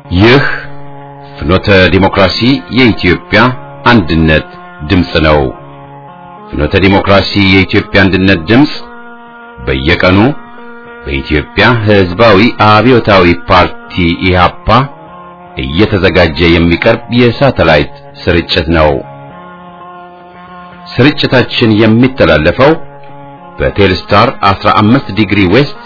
ይህ ፍኖተ ዲሞክራሲ የኢትዮጵያ አንድነት ድምፅ ነው። ፍኖተ ዲሞክራሲ የኢትዮጵያ አንድነት ድምፅ በየቀኑ በኢትዮጵያ ሕዝባዊ አብዮታዊ ፓርቲ ኢህአፓ እየተዘጋጀ የሚቀርብ የሳተላይት ስርጭት ነው። ስርጭታችን የሚተላለፈው በቴልስታር 15 ዲግሪ ዌስት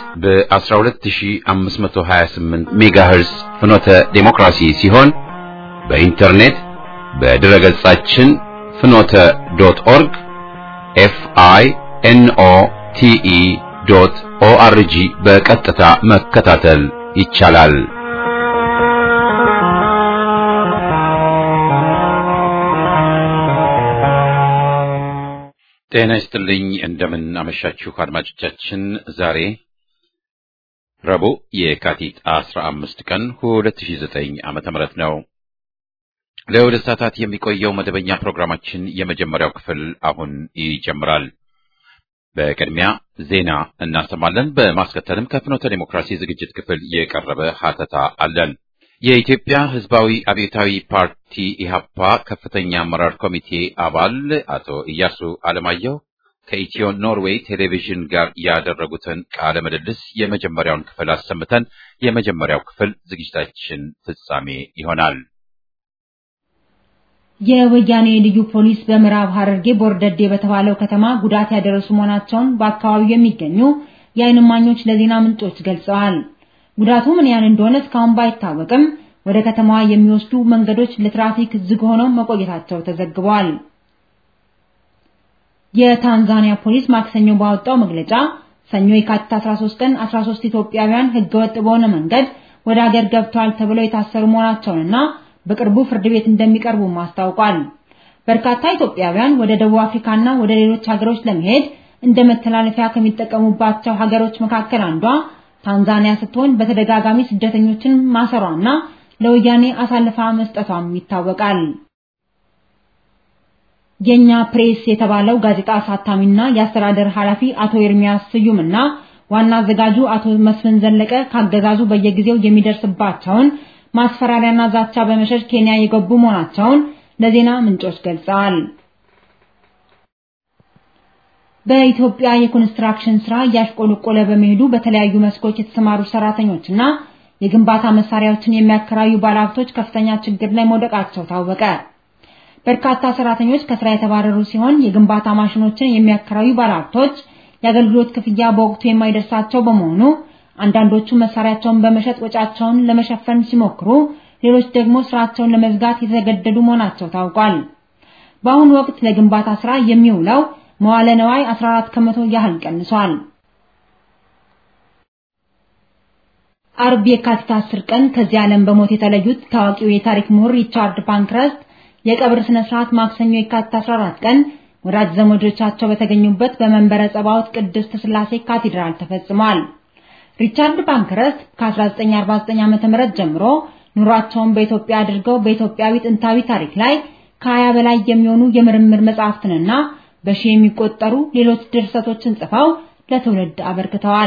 በ12528 ሜጋሄርስ ፍኖተ ዴሞክራሲ ሲሆን በኢንተርኔት በድረ ገጻችን ፍኖተ ዶት ኦርግ ኤፍ አይ ኤን ኦ ቲ ኢ ዶት ኦ አር ጂ በቀጥታ መከታተል ይቻላል። ጤና ይስጥልኝ። እንደምን አመሻችሁ አድማጮቻችን። ዛሬ ረቡዕ የካቲት 15 ቀን 2009 ዓመተ ምህረት ነው። ለሁለት ሰዓታት የሚቆየው መደበኛ ፕሮግራማችን የመጀመሪያው ክፍል አሁን ይጀምራል። በቅድሚያ ዜና እናሰማለን። በማስከተልም ከፍኖተ ዴሞክራሲ ዝግጅት ክፍል የቀረበ ሀተታ አለን። የኢትዮጵያ ሕዝባዊ አብዮታዊ ፓርቲ ኢህአፓ ከፍተኛ አመራር ኮሚቴ አባል አቶ ኢያሱ አለማየሁ ከኢትዮ ኖርዌይ ቴሌቪዥን ጋር ያደረጉትን ቃለ ምልልስ የመጀመሪያውን ክፍል አሰምተን የመጀመሪያው ክፍል ዝግጅታችን ፍጻሜ ይሆናል። የወያኔ ልዩ ፖሊስ በምዕራብ ሐረርጌ ቦርደዴ በተባለው ከተማ ጉዳት ያደረሱ መሆናቸውን በአካባቢው የሚገኙ የዓይን እማኞች ለዜና ምንጮች ገልጸዋል። ጉዳቱ ምን ያህል እንደሆነ እስካሁን ባይታወቅም ወደ ከተማዋ የሚወስዱ መንገዶች ለትራፊክ ዝግ ሆነው መቆየታቸው ተዘግቧል። የታንዛኒያ ፖሊስ ማክሰኞ ባወጣው መግለጫ ሰኞ የካቲት 13 ቀን 13 ኢትዮጵያውያን ህገወጥ በሆነ መንገድ ወደ ሀገር ገብተዋል ተብለው የታሰሩ መሆናቸውንና በቅርቡ ፍርድ ቤት እንደሚቀርቡ አስታውቋል። በርካታ ኢትዮጵያውያን ወደ ደቡብ አፍሪካና ወደ ሌሎች ሀገሮች ለመሄድ እንደ መተላለፊያ ከሚጠቀሙባቸው ሀገሮች መካከል አንዷ ታንዛኒያ ስትሆን በተደጋጋሚ ስደተኞችን ማሰሯና ለወያኔ አሳልፋ መስጠቷም ይታወቃል። የኛ ፕሬስ የተባለው ጋዜጣ አሳታሚና የአስተዳደር ኃላፊ አቶ ኤርሚያስ ስዩምና ዋና አዘጋጁ አቶ መስፍን ዘለቀ ካገዛዙ በየጊዜው የሚደርስባቸውን ማስፈራሪያና ዛቻ በመሸሽ ኬንያ የገቡ መሆናቸውን ለዜና ምንጮች ገልጸዋል። በኢትዮጵያ የኮንስትራክሽን ስራ እያሽቆለቆለ በመሄዱ በተለያዩ መስኮች የተሰማሩ ሰራተኞችና የግንባታ መሳሪያዎችን የሚያከራዩ ባለሀብቶች ከፍተኛ ችግር ላይ መውደቃቸው ታወቀ። በርካታ ሰራተኞች ከስራ የተባረሩ ሲሆን የግንባታ ማሽኖችን የሚያከራዩ ባለሀብቶች የአገልግሎት ክፍያ በወቅቱ የማይደርሳቸው በመሆኑ አንዳንዶቹ መሳሪያቸውን በመሸጥ ወጫቸውን ለመሸፈን ሲሞክሩ፣ ሌሎች ደግሞ ስራቸውን ለመዝጋት የተገደዱ መሆናቸው ታውቋል። በአሁኑ ወቅት ለግንባታ ስራ የሚውለው መዋለ ነዋይ 14 ከመቶ ያህል ቀንሷል። አርብ የካቲት 10 ቀን ከዚህ ዓለም በሞት የተለዩት ታዋቂው የታሪክ ምሁር ሪቻርድ ፓንክረስት የቀብር ስነ ስርዓት ማክሰኞ የካቲት 14 ቀን ወዳጅ ዘመዶቻቸው በተገኙበት በመንበረ ጸባዖት ቅድስት ሥላሴ ካቴድራል ተፈጽሟል። ሪቻርድ ፓንክረስት ከ1949 ዓ.ም ጀምሮ ኑሯቸውን በኢትዮጵያ አድርገው በኢትዮጵያዊ ጥንታዊ ታሪክ ላይ ከሀያ በላይ የሚሆኑ የምርምር መጽሐፍትንና በሺህ የሚቆጠሩ ሌሎች ድርሰቶችን ጽፈው ለትውልድ አበርክተዋል።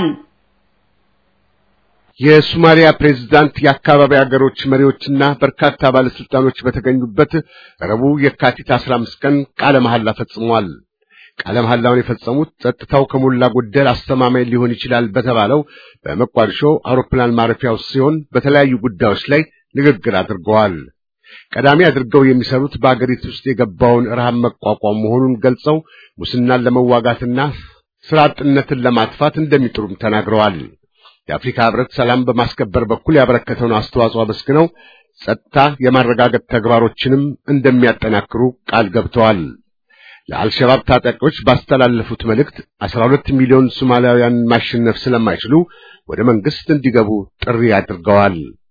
የሶማሊያ ፕሬዝዳንት የአካባቢ ሀገሮች መሪዎችና በርካታ ባለስልጣኖች በተገኙበት ረቡዕ የካቲት 15 ቀን ቃለ መሐላ ፈጽሟል። ቃለ መሐላውን የፈጸሙት ጸጥታው ከሞላ ጎደል አስተማማኝ ሊሆን ይችላል በተባለው በመቋዲሾ አውሮፕላን ማረፊያ ውስጥ ሲሆን በተለያዩ ጉዳዮች ላይ ንግግር አድርገዋል። ቀዳሚ አድርገው የሚሰሩት በአገሪቱ ውስጥ የገባውን ረሃብ መቋቋም መሆኑን ገልጸው ሙስናን ለመዋጋትና ስራ አጥነትን ለማጥፋት እንደሚጥሩም ተናግረዋል። የአፍሪካ ሕብረት ሰላም በማስከበር በኩል ያበረከተውን አስተዋጽኦ አመስግነው ጸጥታ የማረጋገጥ ተግባሮችንም እንደሚያጠናክሩ ቃል ገብተዋል። ለአልሸባብ ታጣቂዎች ባስተላለፉት መልእክት 12 ሚሊዮን ሶማሊያውያን ማሸነፍ ስለማይችሉ ወደ መንግስት እንዲገቡ ጥሪ አድርገዋል።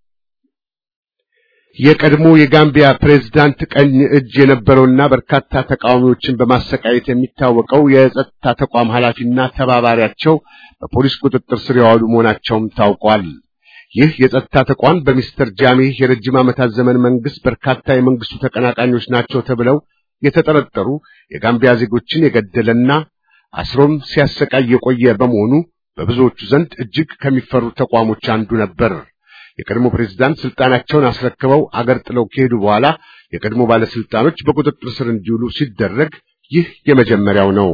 የቀድሞ የጋምቢያ ፕሬዝዳንት ቀኝ እጅ የነበረውና በርካታ ተቃዋሚዎችን በማሰቃየት የሚታወቀው የጸጥታ ተቋም ኃላፊና ተባባሪያቸው በፖሊስ ቁጥጥር ስር የዋሉ መሆናቸውም ታውቋል። ይህ የጸጥታ ተቋም በሚስተር ጃሜህ የረጅም ዓመታት ዘመን መንግስት በርካታ የመንግስቱ ተቀናቃኞች ናቸው ተብለው የተጠረጠሩ የጋምቢያ ዜጎችን የገደለና አስሮም ሲያሰቃይ የቆየ በመሆኑ በብዙዎቹ ዘንድ እጅግ ከሚፈሩ ተቋሞች አንዱ ነበር። የቀድሞ ፕሬዝዳንት ስልጣናቸውን አስረክበው አገር ጥለው ከሄዱ በኋላ የቀድሞ ባለስልጣኖች በቁጥጥር ስር እንዲውሉ ሲደረግ ይህ የመጀመሪያው ነው።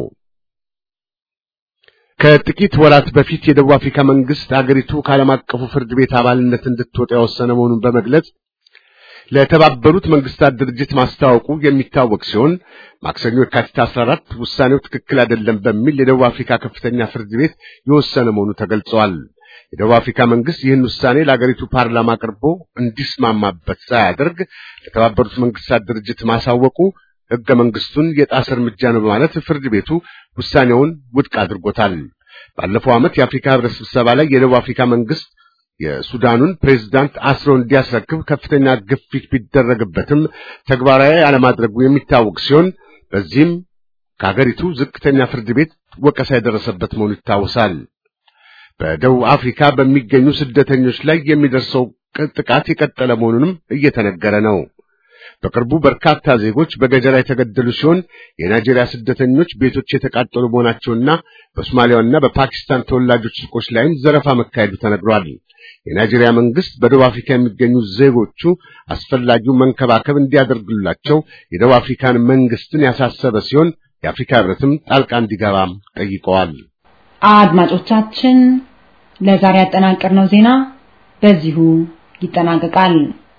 ከጥቂት ወራት በፊት የደቡብ አፍሪካ መንግስት አገሪቱ ከዓለም አቀፉ ፍርድ ቤት አባልነት እንድትወጣ የወሰነ መሆኑን በመግለጽ ለተባበሩት መንግስታት ድርጅት ማስታወቁ የሚታወቅ ሲሆን ማክሰኞ የካቲት 14 ውሳኔው ትክክል አይደለም በሚል የደቡብ አፍሪካ ከፍተኛ ፍርድ ቤት የወሰነ መሆኑ ተገልጿል። የደቡብ አፍሪካ መንግስት ይህን ውሳኔ ለአገሪቱ ፓርላማ አቅርቦ እንዲስማማበት ሳያደርግ ለተባበሩት መንግስታት ድርጅት ማሳወቁ ሕገ መንግስቱን የጣሰ እርምጃ ነው በማለት ፍርድ ቤቱ ውሳኔውን ውድቅ አድርጎታል። ባለፈው ዓመት የአፍሪካ ህብረት ስብሰባ ላይ የደቡብ አፍሪካ መንግስት የሱዳኑን ፕሬዝዳንት አስሮ እንዲያስረክብ ከፍተኛ ግፊት ቢደረግበትም ተግባራዊ አለማድረጉ የሚታወቅ ሲሆን በዚህም ከሀገሪቱ ዝቅተኛ ፍርድ ቤት ወቀሳ የደረሰበት መሆኑ ይታወሳል። በደቡብ አፍሪካ በሚገኙ ስደተኞች ላይ የሚደርሰው ጥቃት የቀጠለ መሆኑንም እየተነገረ ነው። በቅርቡ በርካታ ዜጎች በገጀራ የተገደሉ ሲሆን የናይጄሪያ ስደተኞች ቤቶች የተቃጠሉ መሆናቸውና በሶማሊያና በፓኪስታን ተወላጆች ሱቆች ላይም ዘረፋ መካሄዱ ተነግሯል። የናይጄሪያ መንግስት በደቡብ አፍሪካ የሚገኙ ዜጎቹ አስፈላጊው መንከባከብ እንዲያደርጉላቸው የደቡብ አፍሪካን መንግስትን ያሳሰበ ሲሆን የአፍሪካ ህብረትም ጣልቃ እንዲገባም ጠይቀዋል። አድማጮቻችን ለዛሬ ያጠናቀርነው ዜና በዚሁ ይጠናቀቃል።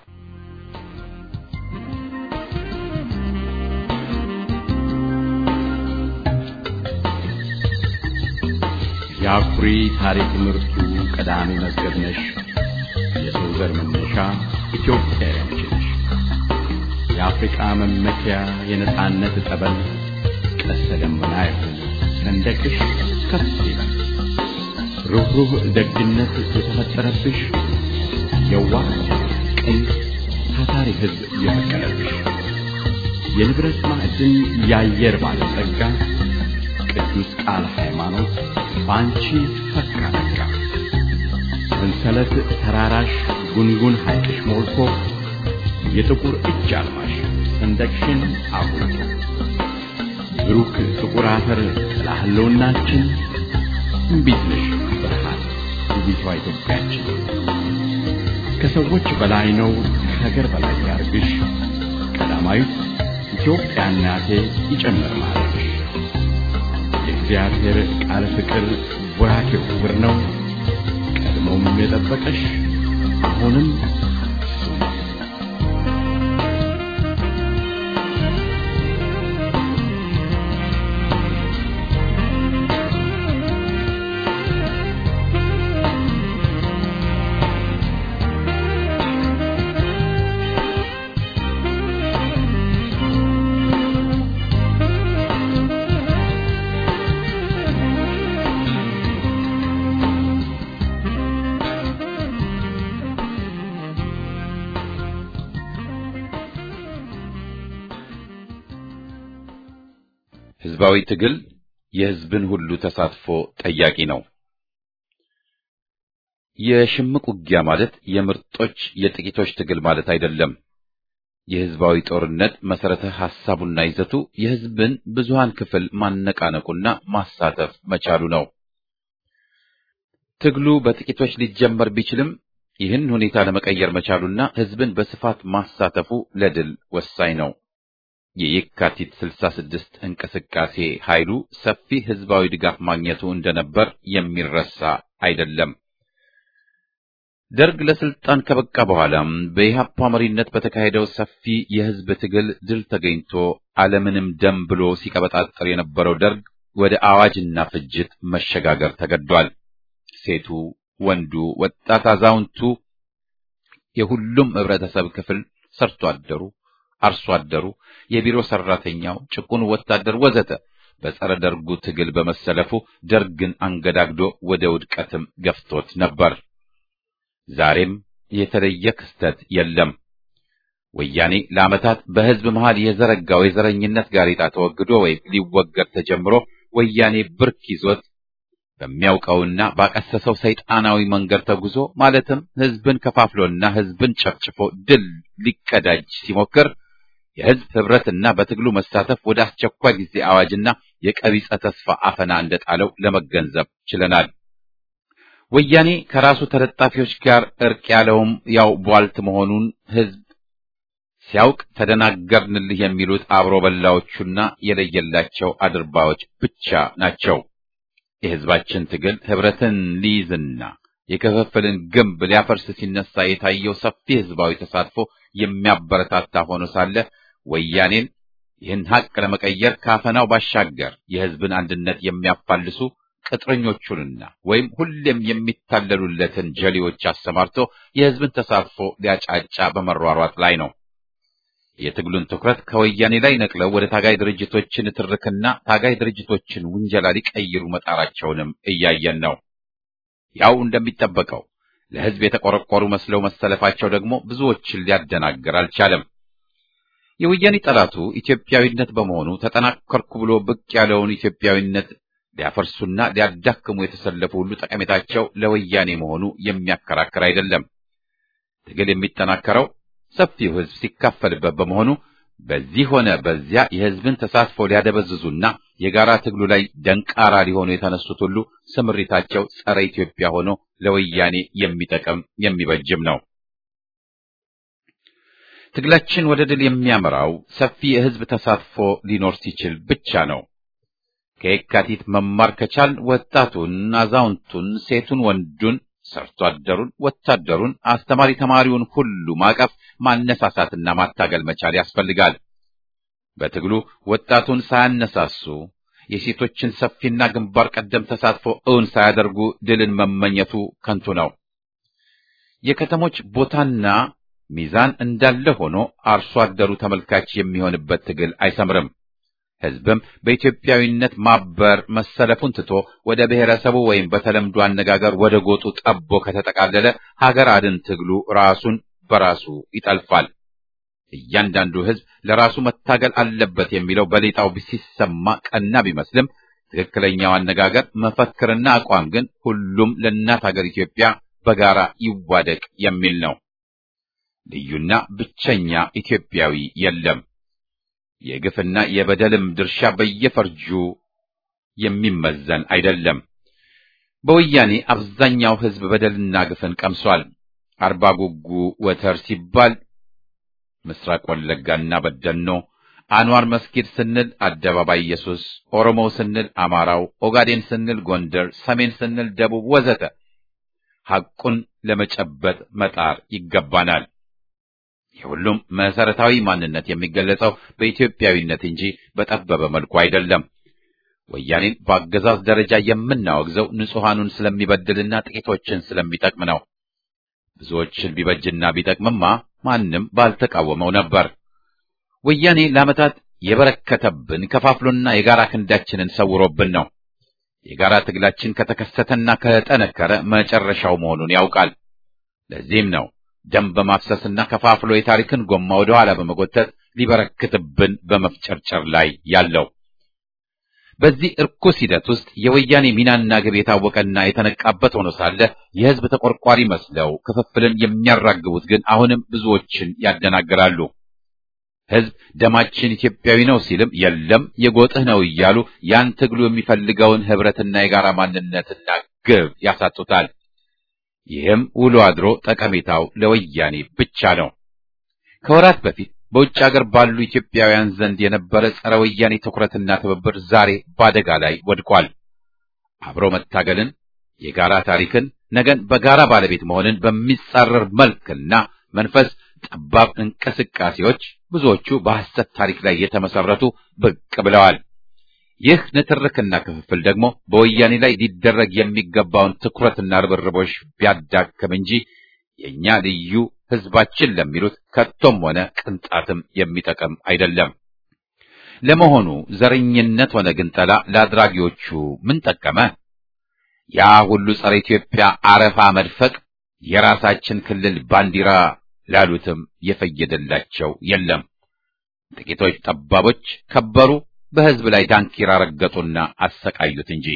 የአኩሪ ታሪክ ምርቱ ቀዳሚ መዝገብ ነሽ። የሰው ዘር መነሻ ኢትዮጵያዊ አንቺ ነሽ። የአፍሪቃ መመኪያ የነጻነት ጠበል ቀስተ ደመና የሆነ ሰንደቅሽ ከፍ ይላል። ሩህሩህ ደግነት የተፈጠረብሽ የዋህ ቅን ታታሪ ሕዝብ የፈቀደብሽ የንብረት ማዕድን የአየር ባለጸጋ ቅዱስ ቃል ሃይማኖት በአንቺ ፈካ ነጋ። ሰንሰለት ተራራሽ ጉንጉን ሐይቅሽ ሞልቶ የጥቁር እጅ አልማሽ ሰንደቅሽን አጉልቶ ብሩክ ጥቁር አፈር ጥላ ህልውናችን እምቢት ነሽ ብርሃን ውቢቷ ኢትዮጵያችን ከሰዎች በላይ ነው ከሀገር በላይ ያርግሽ ቀዳማዊት ኢትዮጵያ እናቴ ይጨምር ማለትሽ የእግዚአብሔር ቃል ፍቅር ወራኬው ክብር ነው ቀድሞም የጠበቀሽ አሁንም ህዝባዊ ትግል የህዝብን ሁሉ ተሳትፎ ጠያቂ ነው። የሽምቅ ውጊያ ማለት የምርጦች የጥቂቶች ትግል ማለት አይደለም። የህዝባዊ ጦርነት መሰረተ ሐሳቡና ይዘቱ የህዝብን ብዙሃን ክፍል ማነቃነቁና ማሳተፍ መቻሉ ነው። ትግሉ በጥቂቶች ሊጀመር ቢችልም ይህን ሁኔታ ለመቀየር መቻሉና ህዝብን በስፋት ማሳተፉ ለድል ወሳኝ ነው። የየካቲት 66 እንቅስቃሴ ኃይሉ ሰፊ ህዝባዊ ድጋፍ ማግኘቱ እንደነበር የሚረሳ አይደለም። ደርግ ለስልጣን ከበቃ በኋላም በኢህአፓ መሪነት በተካሄደው ሰፊ የህዝብ ትግል ድል ተገኝቶ ዓለምንም ደም ብሎ ሲቀበጣጠር የነበረው ደርግ ወደ አዋጅና ፍጅት መሸጋገር ተገዷል። ሴቱ፣ ወንዱ፣ ወጣት፣ አዛውንቱ፣ የሁሉም ህብረተሰብ ክፍል ሰርቶ አደሩ አርሶ አደሩ፣ የቢሮ ሰራተኛው፣ ጭቁኑ ወታደር ወዘተ በጸረ ደርጉ ትግል በመሰለፉ ደርግን አንገዳግዶ ወደ ውድቀትም ገፍቶት ነበር። ዛሬም የተለየ ክስተት የለም። ወያኔ ለዓመታት በህዝብ መሃል የዘረጋው የዘረኝነት ጋሬጣ ተወግዶ ወይም ሊወገድ ተጀምሮ ወያኔ ብርክ ይዞት በሚያውቀውና ባቀሰሰው ሰይጣናዊ መንገድ ተጉዞ ማለትም ህዝብን ከፋፍሎና ህዝብን ጨፍጭፎ ድል ሊቀዳጅ ሲሞክር የህዝብ ህብረትና በትግሉ መሳተፍ ወደ አስቸኳይ ጊዜ አዋጅና የቀቢጸ ተስፋ አፈና እንደጣለው ለመገንዘብ ችለናል። ወያኔ ከራሱ ተለጣፊዎች ጋር እርቅ ያለውም ያው ቧልት መሆኑን ህዝብ ሲያውቅ ተደናገርንልህ የሚሉት አብሮ በላዎቹና የለየላቸው አድርባዎች ብቻ ናቸው። የህዝባችን ትግል ህብረትን ሊይዝና የክፍፍልን ግንብ ሊያፈርስ ሲነሳ የታየው ሰፊ ህዝባዊ ተሳትፎ የሚያበረታታ ሆኖ ሳለ ወያኔን ይህን ሀቅ ለመቀየር ካፈናው ባሻገር የህዝብን አንድነት የሚያፋልሱ ቅጥረኞቹንና ወይም ሁሌም የሚታለሉለትን ጀሌዎች አሰማርቶ የህዝብን ተሳትፎ ሊያጫጫ በመሯሯጥ ላይ ነው። የትግሉን ትኩረት ከወያኔ ላይ ነቅለው ወደ ታጋይ ድርጅቶችን ትርክና ታጋይ ድርጅቶችን ውንጀላ ሊቀይሩ መጣራቸውንም እያየን ነው። ያው እንደሚጠበቀው ለህዝብ የተቆረቆሩ መስለው መሰለፋቸው ደግሞ ብዙዎችን ሊያደናግር አልቻለም። የወያኔ ጠላቱ ኢትዮጵያዊነት በመሆኑ ተጠናከርኩ ብሎ ብቅ ያለውን ኢትዮጵያዊነት ሊያፈርሱና ሊያዳክሙ የተሰለፉ ሁሉ ጠቀሜታቸው ለወያኔ መሆኑ የሚያከራክር አይደለም። ትግል የሚጠናከረው ሰፊው ህዝብ ሲካፈልበት በመሆኑ በዚህ ሆነ በዚያ የህዝብን ተሳትፎ ሊያደበዝዙና የጋራ ትግሉ ላይ ደንቃራ ሊሆኑ የተነሱት ሁሉ ስምሪታቸው ጸረ ኢትዮጵያ ሆኖ ለወያኔ የሚጠቅም የሚበጅም ነው። ትግላችን ወደ ድል የሚያመራው ሰፊ የህዝብ ተሳትፎ ሊኖር ሲችል ብቻ ነው። ከየካቲት መማር ከቻልን ወጣቱን፣ አዛውንቱን፣ ሴቱን፣ ወንዱን፣ ሰርቶ አደሩን፣ ወታደሩን፣ አስተማሪ ተማሪውን ሁሉ ማቀፍ ማነሳሳትና ማታገል መቻል ያስፈልጋል። በትግሉ ወጣቱን ሳያነሳሱ የሴቶችን ሰፊና ግንባር ቀደም ተሳትፎ እውን ሳያደርጉ ድልን መመኘቱ ከንቱ ነው። የከተሞች ቦታና ሚዛን እንዳለ ሆኖ አርሶ አደሩ ተመልካች የሚሆንበት ትግል አይሰምርም። ህዝብም በኢትዮጵያዊነት ማበር መሰለፉን ትቶ ወደ ብሔረሰቡ ወይም በተለምዶ አነጋገር ወደ ጎጡ ጠቦ ከተጠቃለለ ሀገር አድን ትግሉ ራሱን በራሱ ይጠልፋል። እያንዳንዱ ህዝብ ለራሱ መታገል አለበት የሚለው በሌጣው ሲሰማ ቀና ቢመስልም ትክክለኛው አነጋገር መፈክርና አቋም ግን ሁሉም ለእናት ሀገር ኢትዮጵያ በጋራ ይዋደቅ የሚል ነው። ልዩና ብቸኛ ኢትዮጵያዊ የለም። የግፍና የበደልም ድርሻ በየፈርጁ የሚመዘን አይደለም። በወያኔ አብዛኛው ህዝብ በደልና ግፍን ቀምሷል። አርባ ጉጉ ወተር ሲባል ምስራቅ ወለጋና በደኖ፣ አንዋር መስጊድ ስንል አደባባይ ኢየሱስ፣ ኦሮሞ ስንል አማራው፣ ኦጋዴን ስንል ጎንደር፣ ሰሜን ስንል ደቡብ ወዘተ ሐቁን ለመጨበጥ መጣር ይገባናል። የሁሉም መሰረታዊ ማንነት የሚገለጸው በኢትዮጵያዊነት እንጂ በጠበበ መልኩ አይደለም። ወያኔን በአገዛዝ ደረጃ የምናወግዘው ንጹሐኑን ስለሚበድልና ጥቂቶችን ስለሚጠቅም ነው። ብዙዎችን ቢበጅና ቢጠቅምማ ማንም ባልተቃወመው ነበር። ወያኔ ለዓመታት የበረከተብን ከፋፍሎና የጋራ ክንዳችንን ሰውሮብን ነው። የጋራ ትግላችን ከተከሰተና ከጠነከረ መጨረሻው መሆኑን ያውቃል። ለዚህም ነው ደም በማፍሰስና ከፋፍሎ የታሪክን ጎማ ወደ ኋላ በመጎተት ሊበረክትብን በመፍጨርጨር ላይ ያለው። በዚህ እርኩስ ሂደት ውስጥ የወያኔ ሚናና ግብ የታወቀና የተነቃበት ሆኖ ሳለ የሕዝብ ተቆርቋሪ መስለው ክፍፍልን የሚያራግቡት ግን አሁንም ብዙዎችን ያደናግራሉ። ሕዝብ ደማችን ኢትዮጵያዊ ነው ሲልም የለም የጎጥህ ነው እያሉ ያን ትግሉ የሚፈልገውን ህብረትና የጋራ ማንነትና ግብ ያሳጡታል። ይህም ውሎ አድሮ ጠቀሜታው ለወያኔ ብቻ ነው። ከወራት በፊት በውጭ ሀገር ባሉ ኢትዮጵያውያን ዘንድ የነበረ ጸረ ወያኔ ትኩረትና ትብብር ዛሬ በአደጋ ላይ ወድቋል። አብሮ መታገልን፣ የጋራ ታሪክን፣ ነገን በጋራ ባለቤት መሆንን በሚጻረር መልክና መንፈስ ጠባብ እንቅስቃሴዎች ብዙዎቹ በሐሰት ታሪክ ላይ የተመሰረቱ ብቅ ብለዋል። ይህ ንትርክና ክፍፍል ደግሞ በወያኔ ላይ ሊደረግ የሚገባውን ትኩረትና ርብርቦች ቢያዳክም እንጂ የእኛ ልዩ ህዝባችን ለሚሉት ከቶም ሆነ ቅንጣትም የሚጠቅም አይደለም። ለመሆኑ ዘረኝነት ሆነ ግንጠላ ለአድራጊዎቹ ምን ጠቀመ? ያ ሁሉ ጸረ ኢትዮጵያ አረፋ መድፈቅ የራሳችን ክልል ባንዲራ ላሉትም የፈየደላቸው የለም። ጥቂቶች ጠባቦች ከበሩ፣ በህዝብ ላይ ዳንኪራ ረገጡና አሰቃዩት እንጂ።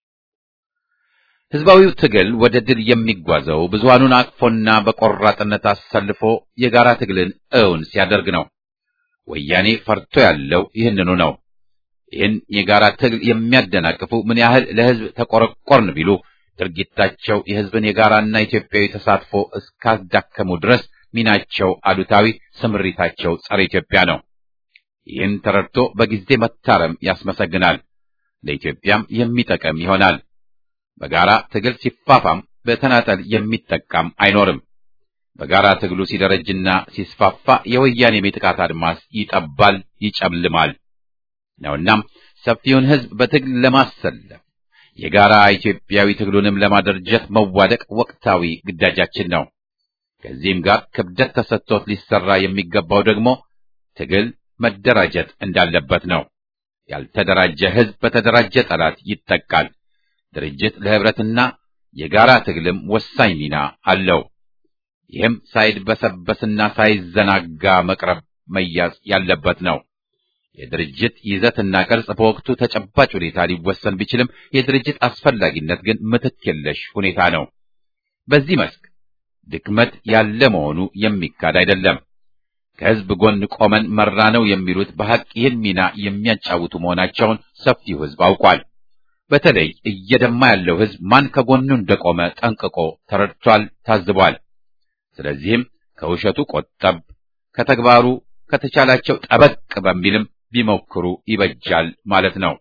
ህዝባዊው ትግል ወደ ድል የሚጓዘው ብዙሃኑን አቅፎና በቆራጥነት አሰልፎ የጋራ ትግልን እውን ሲያደርግ ነው። ወያኔ ፈርቶ ያለው ይህንኑ ነው። ይህን የጋራ ትግል የሚያደናቅፉ ምን ያህል ለህዝብ ተቆረቆርን ቢሉ ድርጊታቸው የሕዝብን የጋራና ኢትዮጵያዊ ተሳትፎ እስካዳከሙ ድረስ ሚናቸው አሉታዊ፣ ስምሪታቸው ጸረ ኢትዮጵያ ነው። ይህን ተረድቶ በጊዜ መታረም ያስመሰግናል፣ ለኢትዮጵያም የሚጠቅም ይሆናል። በጋራ ትግል ሲፋፋም በተናጠል የሚጠቃም አይኖርም። በጋራ ትግሉ ሲደረጅና ሲስፋፋ የወያኔ የጥቃት አድማስ ይጠባል፣ ይጨልማል ነውናም ሰፊውን ሕዝብ በትግል ለማሰለፍ የጋራ ኢትዮጵያዊ ትግሉንም ለማደራጀት መዋደቅ ወቅታዊ ግዳጃችን ነው። ከዚህም ጋር ክብደት ተሰጥቶት ሊሰራ የሚገባው ደግሞ ትግል መደራጀት እንዳለበት ነው። ያልተደራጀ ሕዝብ በተደራጀ ጠላት ይጠቃል። ድርጅት ለህብረትና የጋራ ትግልም ወሳኝ ሚና አለው። ይህም ሳይድበሰበስና ሳይዘናጋ መቅረብ መያዝ ያለበት ነው። የድርጅት ይዘትና ቅርጽ በወቅቱ ተጨባጭ ሁኔታ ሊወሰን ቢችልም የድርጅት አስፈላጊነት ግን ምትክ የለሽ ሁኔታ ነው። በዚህ መስክ ድክመት ያለ መሆኑ የሚካድ አይደለም። ከህዝብ ጎን ቆመን መራ ነው የሚሉት በሐቅ ይህን ሚና የሚያጫውቱ መሆናቸውን ሰፊው ህዝብ አውቋል። በተለይ እየደማ ያለው ህዝብ ማን ከጎኑ እንደቆመ ጠንቅቆ ተረድቷል፣ ታዝቧል። ስለዚህም ከውሸቱ ቆጠብ፣ ከተግባሩ ከተቻላቸው ጠበቅ በሚልም ቢሞክሩ ይበጃል ማለት ነው።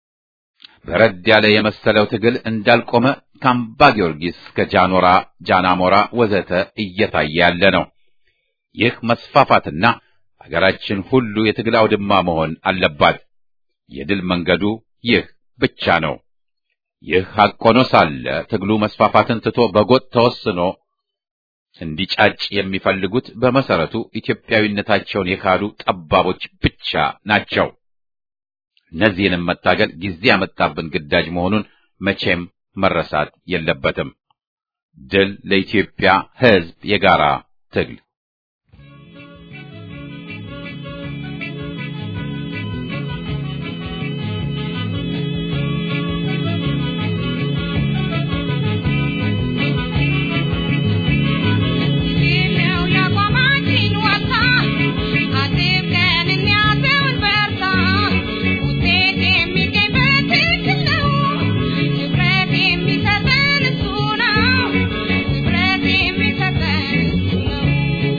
በረድ ያለ የመሰለው ትግል እንዳልቆመ ከአምባ ጊዮርጊስ እስከ ጃኖራ፣ ጃናሞራ ወዘተ እየታየ ያለ ነው። ይህ መስፋፋትና ሀገራችን ሁሉ የትግል አውድማ መሆን አለባት። የድል መንገዱ ይህ ብቻ ነው። ይህ ሐቅ ሆኖ ሳለ ትግሉ መስፋፋትን ትቶ በጎጥ ተወስኖ እንዲጫጭ የሚፈልጉት በመሰረቱ ኢትዮጵያዊነታቸውን የካዱ ጠባቦች ብቻ ናቸው። እነዚህንም መታገል ጊዜ ያመጣብን ግዳጅ መሆኑን መቼም መረሳት የለበትም። ድል ለኢትዮጵያ ሕዝብ የጋራ ትግል Thank you.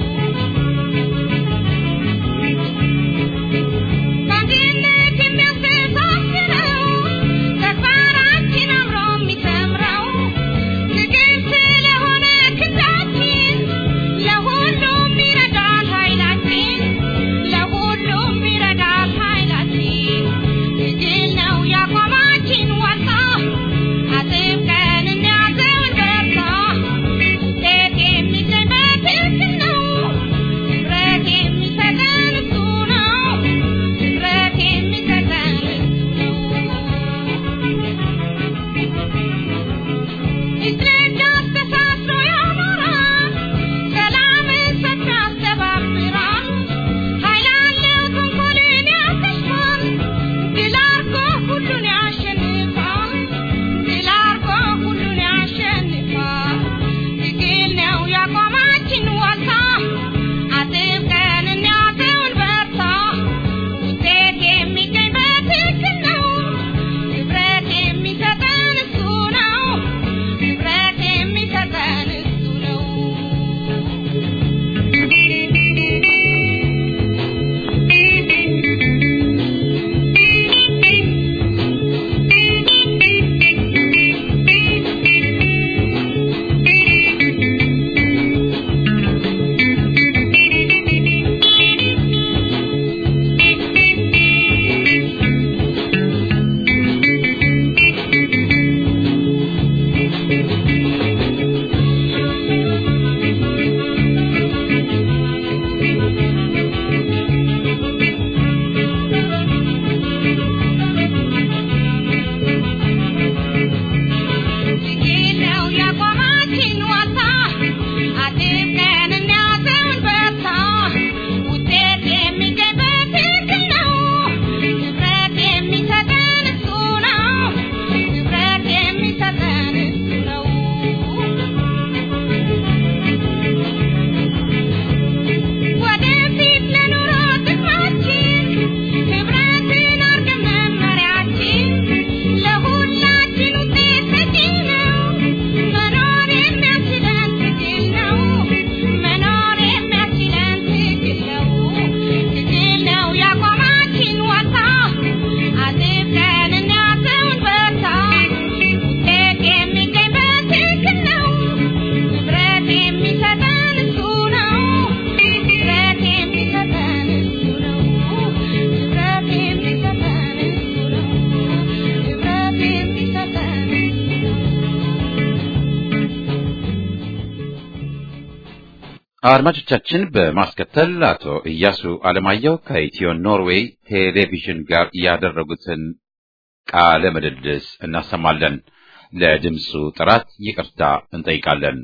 አድማጮቻችን በማስከተል አቶ ኢያሱ አለማየሁ ከኢትዮ ኖርዌይ ቴሌቪዥን ጋር ያደረጉትን ቃለ ምልልስ እናሰማለን። ለድምፁ ጥራት ይቅርታ እንጠይቃለን።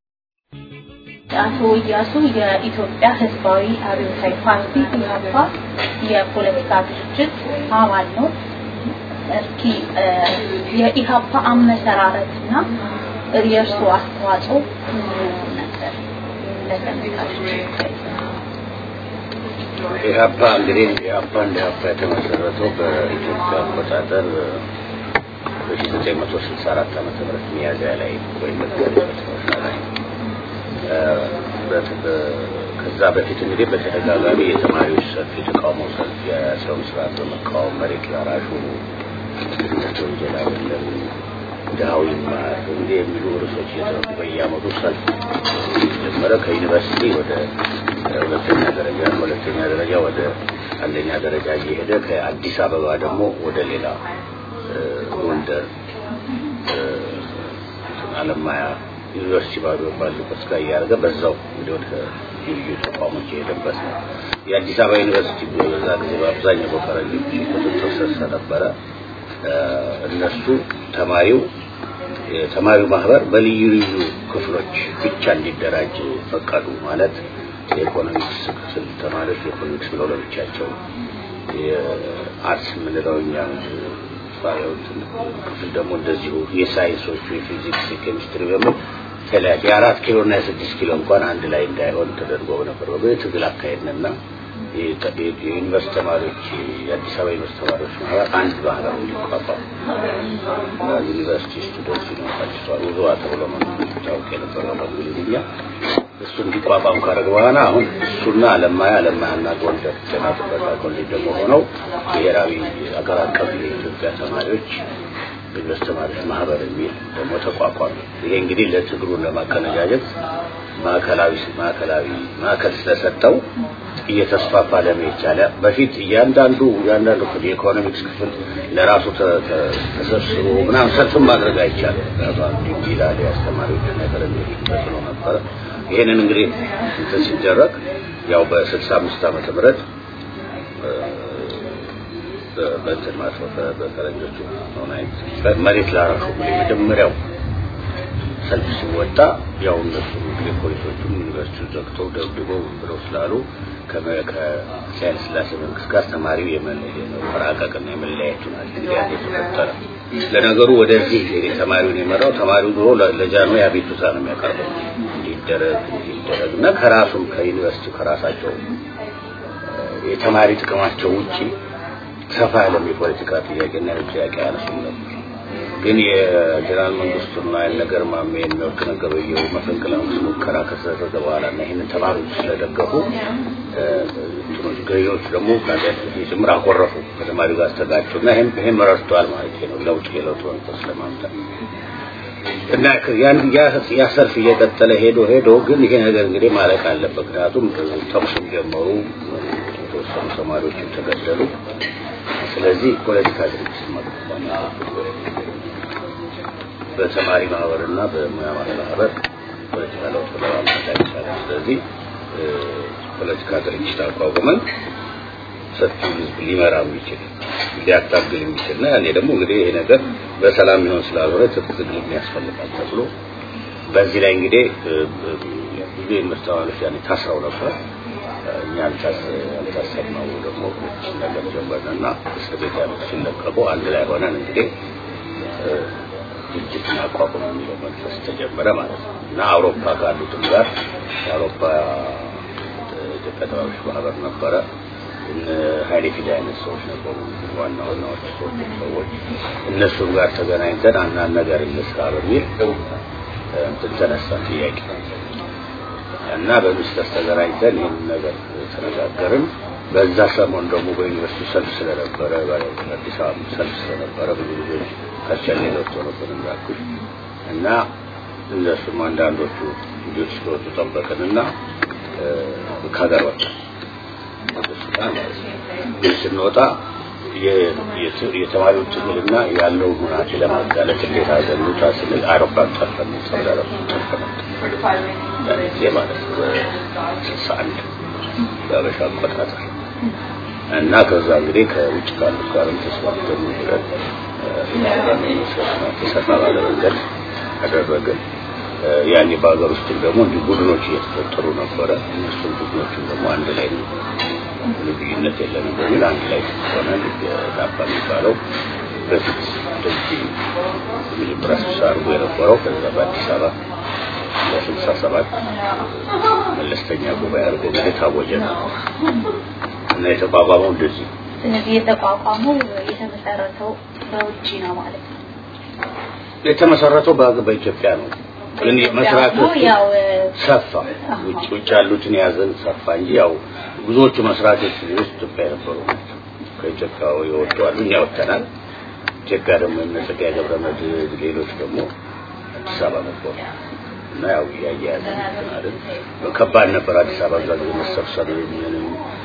አቶ ኢያሱ የኢትዮጵያ ሕዝባዊ አብዮታዊ ፓርቲ ኢህአፓ የፖለቲካ ድርጅት አባል ነው። እስኪ የኢህአፓ አመሰራረትና የእርሱ አስተዋጽኦ ነበር ኢህአፓ እንግዲህ ኢህአፓ እንደ ኢህአፓ የተመሰረተው በኢትዮጵያ አቆጣጠር በ1964 ዓመተ ምህረት ሚያዝያ ላይ ወይም መጋቢት ላይ ከዛ በፊት እንግዲህ በተደጋጋሚ የተማሪዎች ሰልፍ፣ የተቃውሞ ሰልፍ፣ የሰው ስርዓት በመቃወም መሬት ላራሹ ድህነት ወንጀል አይደለም፣ ድሃው ይማር እንዲህ የሚሉ ርዕሶች እየተነሱ በየዓመቱ ሰልፍ ጀመረ። ከዩኒቨርሲቲ ወደ ሁለተኛ ደረጃ ከሁለተኛ ደረጃ ወደ አንደኛ ደረጃ እየሄደ ከአዲስ አበባ ደግሞ ወደ ሌላ ጎንደር አለማያ ዩኒቨርሲቲ ባዶ ባሉበት ጋር እያደረገ በዛው እንግዲህ ወደ ልዩ ተቋሞች የሄደበት ነው። የአዲስ አበባ ዩኒቨርሲቲ በዛ ጊዜ በአብዛኛው በፈረንጆች ቁጥጥር ስር ስለነበረ እነሱ ተማሪው የተማሪው ማህበር በልዩ ልዩ ክፍሎች ብቻ እንዲደራጅ ፈቀዱ። ማለት የኢኮኖሚክስ ክፍል ተማሪዎች የኢኮኖሚክስ ብለው ለብቻቸው፣ የአርትስ የምንለው እኛ ክፍል ደግሞ እንደዚሁ የሳይንሶቹ የፊዚክስ፣ የኬሚስትሪ በምን ተለያየ። የአራት ኪሎ እና የስድስት ኪሎ እንኳን አንድ ላይ እንዳይሆን ተደርጎ ነበር። የትግል አካሄድንና የዩኒቨርስቲ ተማሪዎች የአዲስ አበባ ዩኒቨርስቲ ተማሪዎች ማህበር አንድ ማህበር እንዲቋቋም ዩኒቨርሲቲ ስቱደንት ዩኒቨርሲቲ ውዞ ተብሎ ታውቅ የነበረው በእንግሊዝኛ እሱ እንዲቋቋም ካደረገ በኋላ አሁን እሱና አለማያ አለማያና ጎንደር ጤና ጥበቃ ኮሌጅ ደግሞ ሆነው ብሔራዊ አገር አቀፍ የኢትዮጵያ ተማሪዎች ዩኒቨርስቲ ተማሪዎች ማህበር የሚል ደግሞ ተቋቋመ። ይሄ እንግዲህ ለትግሩን ለማቀነጃጀት ማዕከላዊ ማዕከላዊ ማዕከል ስለሰጠው እየተስፋፋ ለመሄድ ቻለ። በፊት እያንዳንዱ እያንዳንዱ ክፍል የኢኮኖሚክስ ክፍል ለራሱ ተሰብስቦ ምናምን ሰልፍም ማድረግ አይቻልም። ይላል የአስተማሪዎች ነገረኞች መስሎ ነበረ። ይሄንን እንግዲህ እንትን ሲደረግ ያው በስልሳ አምስት ዓመተ ምህረት በእንትን ማለት ነው በፈረንጆቹ መሬት ላራሹ የመጀመሪያው ሰልፍ ሲወጣ ያው እነሱ እንግዲህ ፖሊሶቹም ዩኒቨርሲቲው ዘግተው ደብድበው ብለው ስላሉ ከኃይለ ሥላሴ መንግስት ጋር ተማሪው የመራቀቅና የመለያየቱ ናቸው እንግዲህ ያን የተፈጠረ ለነገሩ ወደዚህ ተማሪውን የመራው ተማሪው ድሮ ለጃኖ አቤቱታ ነው የሚያቀርበው እንዲደረግ እንዲደረግ እና ከራሱም ከዩኒቨርሲቲው ከራሳቸው የተማሪ ጥቅማቸው ውጪ ሰፋ ያለም የፖለቲካ ጥያቄና ጥያቄ አያነሱም ነበር። ግን የጀነራል መንግስቱና ነገር ማሜ የሚወርቅ ነገበየው መፈንቅለ መንግስት ሙከራ ከተደረገ በኋላ እና ይህንን ተማሪዎች ስለደገፉ እንትኖች ገዢዎች ደግሞ ጭምር አኮረፉ፣ ከተማሪው ጋር አስተጋጩ እና ይህም ረድተዋል ማለት ነው ለውጥ የለውጥ መንፈስ ለማምጣት እና ያ ሰልፍ እየቀጠለ ሄዶ ሄዶ ግን ይሄ ነገር እንግዲህ ማለቅ አለበት። ምክንያቱም ተኩስም ጀመሩ፣ የተወሰኑ ተማሪዎችም ተገደሉ። ስለዚህ ፖለቲካ ድርጅት ማቋቋም በተማሪ ማህበርና በሙያ ማህበር ፖለቲካ ለውጥ ለማምጣት አይቻልም። ስለዚህ ፖለቲካ ድርጅት አቋቁመን ሰፊው ህዝብ ሊመራ የሚችል ሊያታግል የሚችል እና ያኔ ደግሞ እንግዲህ ይሄ ነገር በሰላም ይሆን ስላልሆነ ትጥቅ ትግል ያስፈልጋል ተብሎ በዚህ ላይ እንግዲህ ብዙ ዩኒቨርስቲ ተማሪዎች ያኔ ታስረው ነበር። እኛ ያልታሰብነው ደግሞ ነገር ጀመርንና እስር ቤት ያሉት ሲለቀቁ አንድ ላይ ሆነን እንግዲህ ድርጅትን አቋቁም የሚለው መንፈስ ተጀመረ ማለት ነው እና አውሮፓ ካሉትም ጋር የአውሮፓ ኢትዮጵያ ተማሪዎች ማህበር ነበረ። እነ ሀይሌ ፊዳ አይነት ሰዎች ነበሩ፣ ዋና ዋናዎች ሰዎች ሰዎች እነሱም ጋር ተገናኝተን አንዳንድ ነገር እንስራ በሚል እንትን ተነሳ ጥያቄ እና በሚስተር ተገናኝተን ይህን ነገር ተነጋገርን። በዛ ሰሞን ደግሞ በዩኒቨርሲቲ ሰልፍ ስለነበረ አዲስ አበባ ሰልፍ ስለነበረ ብዙ ልጆች ከቸሌ ገብቶ ነበር እንዳልኩሽ እና እነሱም አንዳንዶቹ ልጆች ስለወጡ ጠበቅንና ከሀገር ወጣ ግን ስንወጣ የተማሪው ትግልና ያለውን ሁናቴ ለማጋለጥ እንዴት አድርገን እንውጣ ስንል አውሮፕላን ጠርፈን ጠርፈን ጠርፈን ያን ጊዜ ማለት ነው በስልሳ አንድ በአበሻ አቆጣጠር እና ከዛ እንግዲህ ከውጭ ካሉት ጋርም ተስማምተን ብለን ተሰፋ ባለ መንገድ አደረግን። ያኔ በሀገር ውስጥም ደግሞ እንዲህ ቡድኖች እየተፈጠሩ ነበረ። እነሱም ቡድኖችን ደግሞ አንድ ላይ ልዩነት የለንም በሚል አንድ ላይ ሆነን የዳባ የሚባለው በፊት እንደዚህ መጀመሪያ ስብሰባ አድርጎ የነበረው ከዛ በአዲስ አበባ ለስልሳ ሰባት መለስተኛ ጉባኤ አድርጎ እንግዲህ ታወጀ ነው እና የተቋቋመው እንደዚህ ስለዚህ የተቋቋመው የተመሰረተው በውጭ ነው ማለት ነው። የተመሰረተው በሀገር በኢትዮጵያ ነው። ግን መስራቶቹ ያው ሰፋ ውጭ ውጭ ያሉትን ያዘን ሰፋ እንጂ ያው ብዙዎቹ መስራቶች ውስጥ ኢትዮጵያ የነበሩ ናቸው። ከኢትዮጵያ የወጡ አሉ፣ እኛ ወጥተናል። ኢትዮጵያ ደግሞ እነ ጸጋዬ ገብረመድህን ሌሎች ደግሞ አዲስ አበባ ነበሩ እና ያው እያያያዘ አይደል ከባድ ነበር። አዲስ አበባ እዛ ጊዜ መሰብሰብ ምንም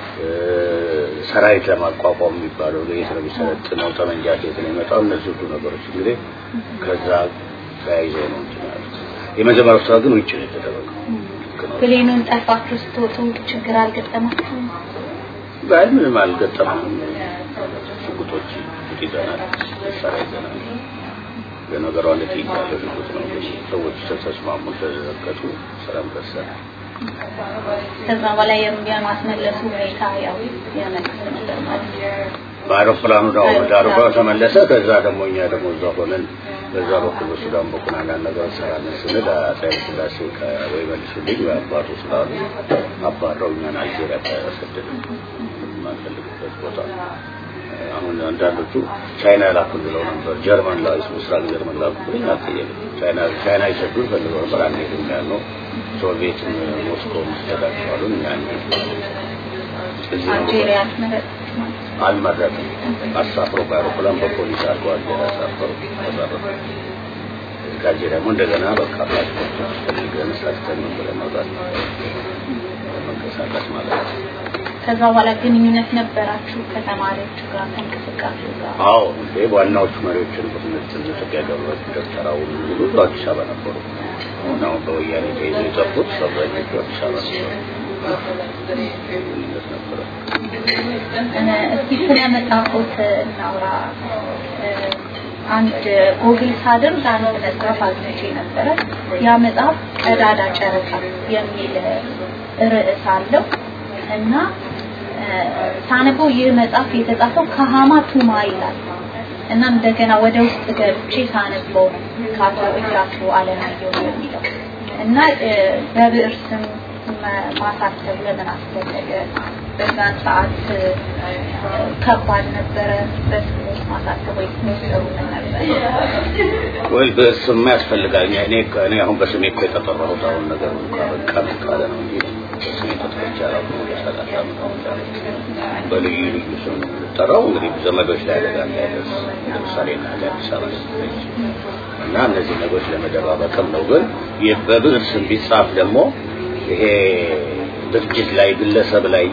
ሰራዊት ለማቋቋም የሚባለው ለየት ነው የሚሰለጥነው፣ ጠመንጃ ከየት ነው የሚመጣው? እነዚህ ሁሉ ነገሮች እንግዲህ ከዛ ተያይዘው ነው እንትን ያሉት። የመጀመሪያው ስራ ግን ውጭ ነው የተደረገው። ፕሌኑን ጠልፋችሁ ስትወጡ ችግር አልገጠማችሁም? ባይ ምንም አልገጠመንም። ሽጉጦች ይዘናል፣ መሳሪያ ይዘናል። ለነገሩ አንድ ጥይት ያለው ሽጉጥ ነው። እንግዲህ ሰዎች ተስማሙ፣ ተዘቀጡ፣ ሰላም ደርሰናል። ከዛ በላይ የማስመለሱ ሁኔታ ያው የመንግስት ነበር ማለት ነው። በአውሮፕላኑ ዳው ዳሩባ ተመለሰ። ከዛ ደግሞ እኛ ደግሞ እዛ ሆነን በዛ በኩል በሱዳን በኩል አንዳንድ ነገር እንሰራለን ስንል አፄ ኃይለ ሥላሴ ወይ መልሱልኝ ወይ አባቱ ስላሉ አባረው እኛን አልጄሪያ ተሰደድን የማንፈልግበት ቦታ። አሁን አንዳንዶቹ ቻይና ላኩ ብለው ነበር። ጀርመን ላይ ምስራቅ ጀርመን ላኩ ብለኝ አልጠየቅም። ቻይና ቻይና ይሰዱን ፈልገው ነበር። አንሄድም ያልነው ሶቪየትን ሞስኮ ምስተዳቸዋሉን እኛ አንሄድም እዚህ ነው አልጄሪያ አልመረጣችሁም? አልመረጥም። አሳፍሮ በአውሮፕላን በፖሊስ አድርገው አልጄሪያ አሳፈሩ። ተባረሩ። ከዚህ ደግሞ እንደገና በቃ ፓስፖርት ፈልገን ሰርተን ምን ብለን መውጣት መንቀሳቀስ ማለት ነው። ከዛ በኋላ ግንኙነት ነበራችሁ ከተማሪዎቹ ጋር ከእንቅስቃሴው ጋር? አዎ እንዴ ዋናዎቹ መሪዎችን በትምህርት ኢትዮጵያ ገብረት ደብተራው ሁሉ አዲስ አበባ ነበሩ። አሁን አሁን በወያኔ ተይዞ የጠፉት አብዛኞቹ አዲስ አበባ ነበሩ። ግንኙነት ነበረ። እስኪ ስለ መጽሐፎት እናውራ። አንድ ጎግል ሳደርግ አንድ መጽሐፍ አግኝቼ ነበረ። ያ መጽሐፍ ቀዳዳ ጨረቃ የሚል ርዕስ አለው እና ሳነበው ይህ መጽሐፍ የተጻፈው ከሃማ ቱማ ይላል እና እንደገና ወደ ውስጥ ገብቼ ሳነበው ነው ከአቶ እያሱ አለማየሁ የሚለው እና በብዕር ስም ማሳተብ ለምን አስፈለገ? በዛን ሰዓት ከባድ ነበረ በስሞች ማሳተብ ወይ ሚሰሩ ነበረ? ወይ በስም ያስፈልጋል። እኔ እኔ አሁን በስሜ እኮ የተጠራሁት አሁን ነገር ካበቃ ካለ ነው እንጂ በስሜ ተጠርቼ አላውቅም። ወደ ሰላሳ ዓመት ሆኖኛል። በልዩ ልዩ ስም ነው የምጠራው። እንግዲህ ዘመዶች ላይ አደጋ እንዳይደርስ ለምሳሌ እናቴ አዲስ አበባ ስትሄድ እና እነዚህ ነገሮች ለመደባበቅም ነው። ግን ይህ በብዕር ስም ቢጻፍ ደግሞ ይሄ ድርጅት ላይ ግለሰብ ላይ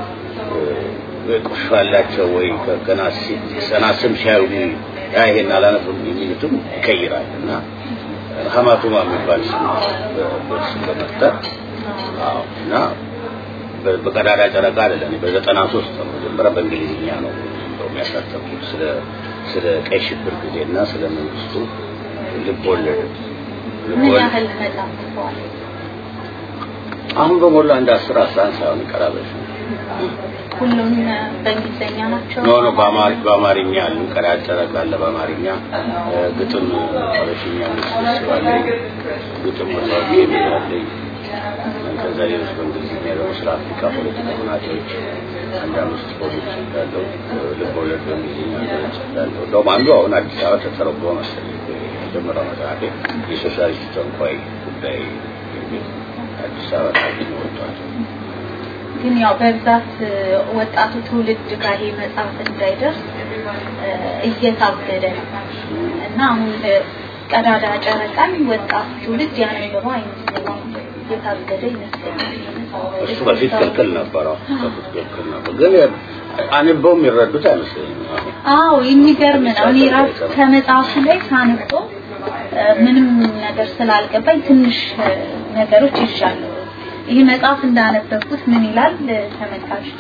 ቁርሾ ያላቸው ወይ ገና ገና ስም ሲያዩ ያ ይሄን አላነብም የሚሉትም ይቀይራል እና ሀማቱማ የሚባል ስም በስም በመፍጠር አዎ እና በቀዳዳ ጨረቃ አይደለም በዘጠና ሶስት ነው መጀመሪያ በእንግሊዝኛ ነው እንደውም ያሳተምኩት ስለ ስለ ቀይ ሽብር ጊዜና ስለ መንግስቱ ልብ ወለድ ምን ያህል መጽሐፍ ጽፈዋል? አሁን በሞላ እንደ አስር አስራ አንድ ሳይሆን ይቀራበሽ ሁሉም በእንግሊዝኛ ናቸው? ኖ ኖ በአማር በአማርኛ አሉ ቀዳዳ ጨረቃ አለ በአማርኛ ግጥም ሀበሽኛ ስባለኝ ግጥም መጽሐፍ የሚላለኝ ከዛ ሌሎች በእንግሊዝኛ ደግሞ ስለ አፍሪካ ፖለቲካ ሁናቴዎች አንድ አምስት ፖሊስ ያለው ልብ ወለድ በእንግሊዝኛ ገጽ ያለው እንደውም አንዱ አሁን አዲስ አበባ ተተረጎመ መሰለኝ የመጀመሪያው መጽሐፌ የሶሻሊስት ተንኳይ ጉዳይ የሚል አዲስ አበባ ታግኝ ወጥቷል። ግን ያው በብዛት ወጣቱ ትውልድ ጋር ይሄ መጽሐፍ እንዳይደርስ እየታገደ ነው እና አሁን ቀዳዳ ጨረቃን ወጣቱ ትውልድ ያነበበው አይመስለኝም። እየታገደ ይመስለኛል። እሱ በፊት ክልክል ነበረው። በፊት ክልክል ነበር፣ ግን አንበው የሚረዱት አይመስለኝም። አዎ የሚገርም ነው። እኔ ራሱ ከመጽሐፉ ላይ ሳነበው ምንም ነገር ስላልገባኝ ትንሽ ነገሮች ይሻሉ። ይህ መጽሐፍ እንዳነበብኩት ምን ይላል ተመልካቾቼ?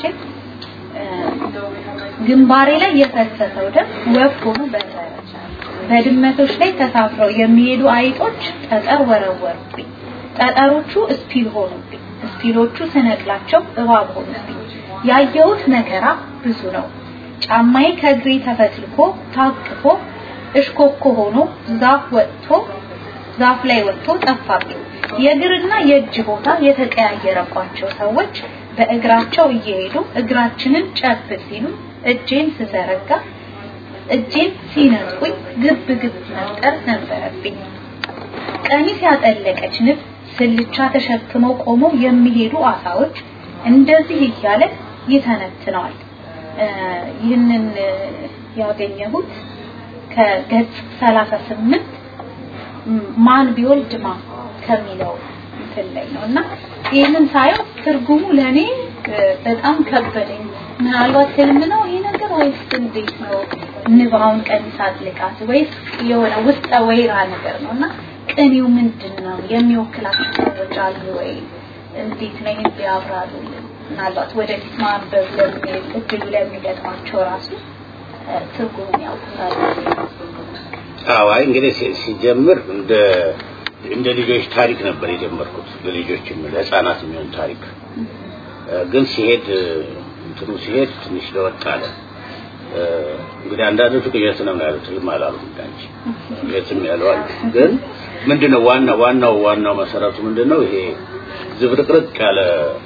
ግንባሬ ላይ የፈሰሰው ደም ወፍ ሆኖ በረረ። በድመቶች ላይ ተሳፍረው የሚሄዱ አይጦች ጠጠር ወረወሩብኝ። ጠጠሮቹ እስፒል ሆኑብኝ። እስፒሎቹ ስነቅላቸው እባብ ሆኑብኝ። ያየሁት መከራ ብዙ ነው። ጫማዬ ከእግሬ ተፈትልኮ ታቅፎ እሽኮኮ ሆኖ ዛፍ ወጥቶ ዛፍ ላይ ወጥቶ ጠፋብኝ። የእግርና የእጅ ቦታ የተቀያየረባቸው ሰዎች በእግራቸው እየሄዱ እግራችንን ጨብጥ ሲሉ እጄን ስዘረጋ እጄን ሲነጥቁኝ ግብ ግብ መፍጠር ነበረብኝ። ቀሚስ ያጠለቀች ንብ ስልቻ ተሸክመው ቆመው የሚሄዱ አሳዎች እንደዚህ እያለ ይተነትነዋል። ይህንን ያገኘሁት ከገጽ 38 ማን ቢወልድ ማ ከሚለው እንትን ላይ ነው እና ይህንን ሳየው ትርጉሙ ለኔ በጣም ከበደኝ። ምናልባት ህልም ነው ይሄ ነገር ወይስ እንዴት ነው? ንባውን ቀሚስ አጥልቃት ወይስ የሆነ ውስጠ ወይራ ነገር ነው እና ቅኔው ምንድን ነው? የሚወክላቸው ሰዎች አሉ ወይ? እንዴት ነው ይህን ቢያብራሩልን። ምናልባት ወደፊት ማንበብ ለሚል እድሉ ለሚገጥማቸው ራሱ ትርጉሙን ያውቁታል። አዎ አይ እንግዲህ ሲጀምር እንደ እንደ ልጆች ታሪክ ነበር የጀመርኩት ለልጆችም ለህፃናት የሚሆን ታሪክ ግን ሲሄድ እንትኑ ሲሄድ ትንሽ ለወጥ አለ እንግዲህ አንዳንዶቹ ቅዠት ነው ያሉት ህልም አላሉም እንዳንቺ ቅዠትም ያለው አሉ ግን ምንድነው ዋና ዋናው ዋናው መሰረቱ ምንድነው ይሄ ዝብርቅርቅ ያለ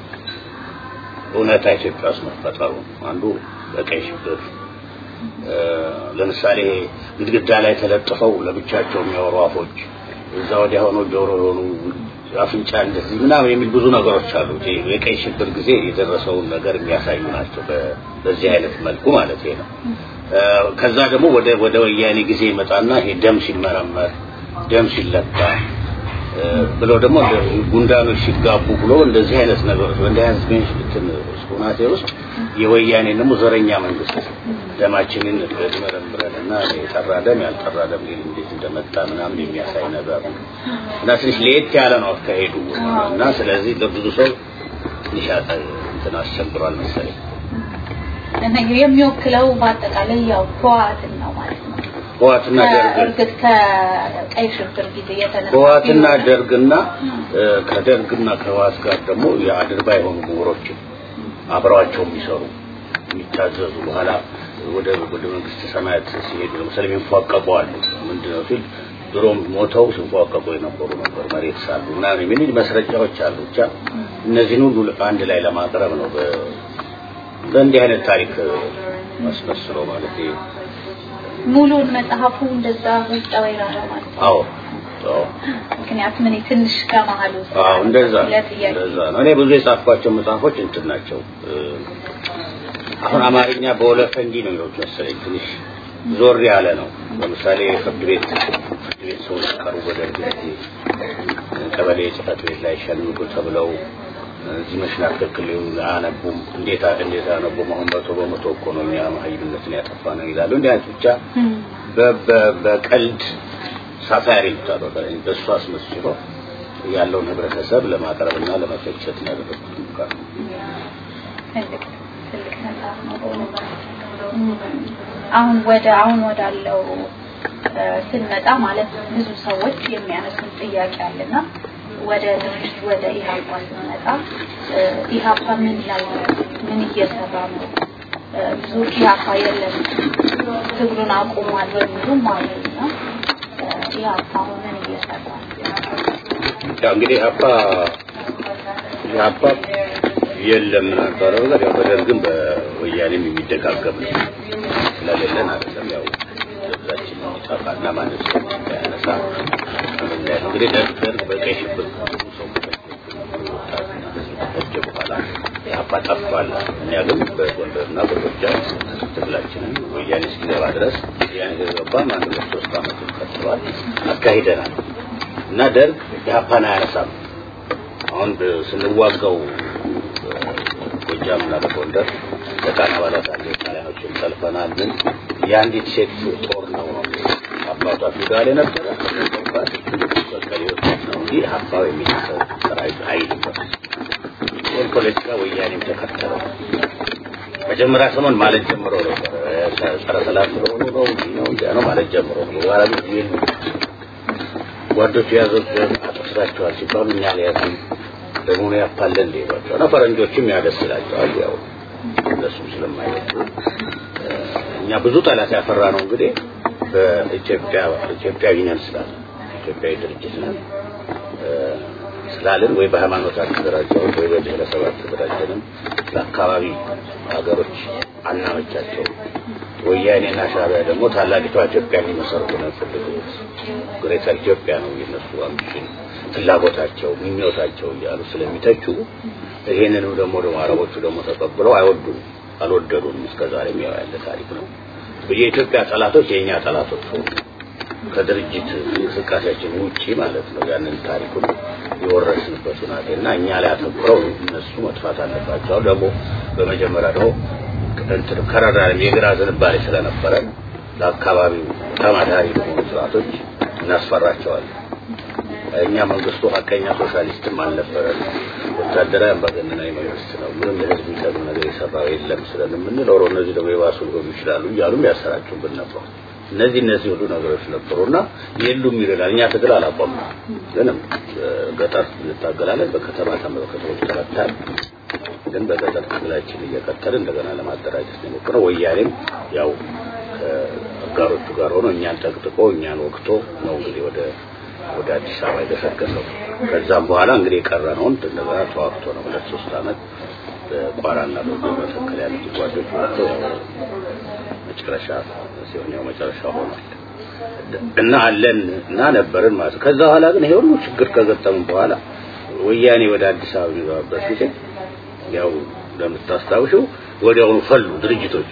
እውነታ ኢትዮጵያ ውስጥ መፈጠሩ አንዱ በቀይ ሽብር ለምሳሌ ግድግዳ ላይ ተለጥፈው ለብቻቸው የሚያወሩ አፎች እዛ ወዲያ ሆኖ ጆሮ የሆኑ አፍንጫ እንደዚህ ምናምን የሚል ብዙ ነገሮች አሉ። የቀይ ሽብር ጊዜ የደረሰውን ነገር የሚያሳዩ ናቸው። በዚህ አይነት መልኩ ማለት ነው። ከዛ ደግሞ ወደ ወደ ወያኔ ጊዜ ይመጣና ይሄ ደም ሲመረመር ደም ሲለካ ብሎ ደግሞ ጉንዳኖች ሲጋቡ ብሎ እንደዚህ አይነት ነገሮች በእንዲህ አይነት እንትን ሁናቴ ውስጥ የወያኔ ደግሞ ዘረኛ መንግስት ደማችንን መረምረንና የጠራ ደም ያልጠራ ደም እንዴት እንደመጣ ምናምን የሚያሳይ ነገር ነው እና ትንሽ ለየት ያለ ነው አካሄዱ እና ስለዚህ ለብዙ ሰው ትንሽ እንትን አስቸግሯል መሰለኝ እና የሚወክለው በአጠቃላይ ያው ህወሓትን ነው ማለት ነው። ህወሓትና ደርግ እርግጥ ከቀይ ሽብር ጊዜ የተነሳ ህወሓትና ደርግና ከደርግና ከህወሓት ጋር ደግሞ የአድርባ የሆኑ ምሁሮችን አብረዋቸው የሚሰሩ የሚታዘዙ በኋላ ወደ ወደ መንግስት ሰማያት ሲሄዱ ለምሳሌ የሚፏቀቁ አሉ። ምንድነው ሲል ድሮም ሞተው ሲፏቀቁ የነበሩ ነበሩ መሬት ሳሉ ምናምን የሚል መስረጃዎች አሉ። ብቻ እነዚህን ሁሉ አንድ ላይ ለማቅረብ ነው በእንዲህ አይነት ታሪክ አስመስሎ ማለት ሙሉን መጽሐፉ እንደዛ ውስጥ ወይራ ነው ማለት ነው። አዎ አዎ ምክንያቱም እኔ ትንሽ ከመሀሉ አዎ እንደዛ ለጥያቄ እንደዛ ነው። እኔ ብዙ የጻፍኳቸው መጽሐፎች እንትን ናቸው። አሁን አማርኛ በወለፈንዲ ነው የሚሉት መሰለኝ ትንሽ ዞር ያለ ነው። ለምሳሌ ፍርድ ቤት ፍርድ ቤት ሰዎች ቀርቡ ወደ ጊዜ ቀበሌ ጽሕፈት ቤት ላይ ሸንጉ ተብለው እዚህ መሽና ትክክል አያነቡም። እንዴት እንዴት አያነቡም? አሁን መቶ በመቶ እኮ ነው እኛ መሀይምነትን ያጠፋ ነው ይላሉ። እንዲህ አይነት ብቻ በቀልድ ሳታሪ ይሉታል። በእሱ አስመስሎ ያለውን ህብረተሰብ ለማቅረብና ለመፈቸት ነው ያደረጉት ሙከራ። ትልቅ ትልቅ መጽሐፍ ነው በእውነት። አሁን ወደ አሁን ወዳለው ስንመጣ ማለት ብዙ ሰዎች የሚያነሱት ጥያቄ አለና ወደ ድርጅት ወደ ኢህአፓ ስንመጣ ኢህአፓ ምን ላይ ነው? ምን እየሰራ ነው? ብዙ ኢህአፓ የለም ትግሉን አቁሟል በሚሉ ማለት ነው። ኢህአፓ ምን እየሰራ ነው? ያው እንግዲህ ኢህአፓ ኢህአፓ የለም ነበረ ነገር ያው በደርግም በወያኔም የሚደጋገም ነው ስለሌለን አይደለም ያው ህዝባችን እንዲጠፋና ማንም ሰው እንዳያነሳ እንግዲህ ደርግ ደርግ በቀይ ሽብር ብዙ ሰው ከፈጀ በኋላ ኢህአፓ ጠፍቷል። እኛ ግን በጎንደርና በጎጃም ትግላችንን ወያኔ እስኪገባ ድረስ ወያኔ ከገባ አንድ ሁለት ሶስት ዓመቱን ቀጥሏል አካሂደናል እና ደርግ ኢህአፓን አያነሳም። አሁን ስንዋጋው ጎጃም እና በጎንደር በጣና አባላት አለ ጣሊያኖችን ጠልፈናል። ምን የአንዲት ሴት ጦር ነው አባቷ ፊውዳል የነበረ በቀሌዎች ነው እንጂ ሀሳብ የሚነሳው ሰራዊት ኃይል ይህን ፖለቲካ ወያኔም ተከተለው። መጀመሪያ ሰሞን ማለት ጀምሮ ነበር ጸረ ሰላም ስለሆኑ ነው እንዲህ ነው እንዲያ ነው ማለት ጀምሮ ነው። በኋላ ግን ይህን ጓዶቹ የያዙት አጥፍታችኋል ሲባሉ እኛ ሊያዙ ደግሞ ነው ያፋለን እንደ ይሏቸው እና ፈረንጆችም ያደስላቸዋል ያው እነሱም ስለማይወዱ እኛ ብዙ ጠላት ያፈራ ነው እንግዲህ በኢትዮጵያ ኢትዮጵያዊ ነን ስላለ ኢትዮጵያዊ ድርጅት ነን ስላልን ወይ በሃይማኖት አልተደራጀንም ወይ በብሔረሰብ አልተደራጀንም ለአካባቢ ሀገሮች አናመቻቸው ወያኔና ሻዕቢያ ደግሞ ታላቂቷ ኢትዮጵያ ሊመሰርቱ ነው የፈለጉት ግሬተር ኢትዮጵያ ነው የነሱ አምቢሽን ፍላጎታቸው ምኞታቸው እያሉ ስለሚተቹ ይሄንንም ደግሞ ደግሞ አረቦቹ ደግሞ ተቀብለው አይወዱም አልወደዱም እስከዛሬም ያው ያለ ታሪክ ነው የኢትዮጵያ ጠላቶች የእኛ ጠላቶች ሆኑ ከድርጅት እንቅስቃሴያችን ውጪ ማለት ነው ያንን ታሪኩን የወረስንበት ሁናቴ እና እኛ ላይ አተኩረው እነሱ መጥፋት አለባቸው ደግሞ በመጀመሪያ ደግሞ እንትን ከረዳንም የግራ ዝንባሌ ስለነበረ ለአካባቢው ተማዳሪ ለሆኑ ስርዓቶች እናስፈራቸዋለን እኛ መንግስቱ ሀቀኛ ሶሻሊስትም አልነበረም ወታደራዊ አምባገነናዊ መንግስት ነው ምንም ለህዝብ የሚጠቅም ነገር የሰራው የለም ስለምንለው እነዚህ ደግሞ የባሱ ሊሆኑ ይችላሉ እያሉም ያሰራጩብን ነበር እነዚህ እነዚህ ሁሉ ነገሮች ነበሩና የሉም ይላል እኛ ትግል አላቆም ግንም ገጠር እንታገላለን በከተማ ከተሞች ተመታል ግን በገጠር ትግላችን እየቀጠልን እንደገና ለማደራጀት ነው የሞክረው ወያኔም ያው ከአጋሮቹ ጋር ሆኖ እኛን ጠቅጥቆ እኛን ወቅቶ ነው እንግዲህ ወደ ወደ አዲስ አበባ የገሰገሰው ከዛም በኋላ እንግዲህ የቀረነውን እንደገና ተዋግቶ ነው ሁለት ሶስት አመት በቋራና በመተከል ያሉት ጓዶች ወጥቶ መጨረሻ ሲሆን ያው መጨረሻ ሆኗል እና አለን እና ነበርን ማለት ከዛ በኋላ ግን ይሄ ሁሉ ችግር ከገጠሙ በኋላ ወያኔ ወደ አዲስ አበባ የሚገባበት ጊዜ ያው እንደምታስታውሽው ወዲያውኑ ፈሉ ድርጅቶች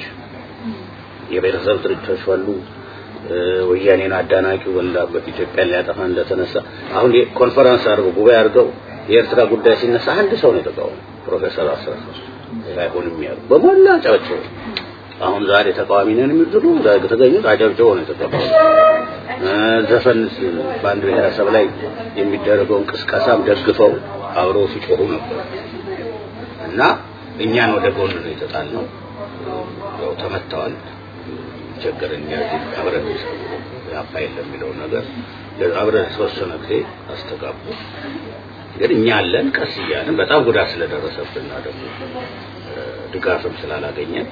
የቤተሰብ ድርጅቶች ፈሉ ወያኔን አዳናቂው በላበት ኢትዮጵያን ሊያጠፋ እንደተነሳ አሁን ኮንፈረንስ አድርገው ጉባኤ አድርገው የኤርትራ ጉዳይ ሲነሳ አንድ ሰው ነው የተቃወመው ፕሮፌሰር አስራት አይሆንም ያሉ በሞላ ጫቸው አሁን ዛሬ ተቃዋሚ ነን የሚሉ ዛሬ ተገኙት አጨብጭበው ነው የተቀበሉ ዘፈን በአንድ ብሔረሰብ ላይ የሚደረገውን ቅስቀሳም ደግፈው አብረው ሲጮሁ ነበር እና እኛን ወደ ጎን ነው የተጣልነው ያው ተመተዋል ቸገረን ያዚህ አብረን ያፋ የለም የሚለው ነገር አብረን የተወሰነ ጊዜ አስተጋቡ ግን እኛ አለን ቀስ እያልን በጣም ጉዳት ስለደረሰብንና ደግሞ ድጋፍም ስላላገኘን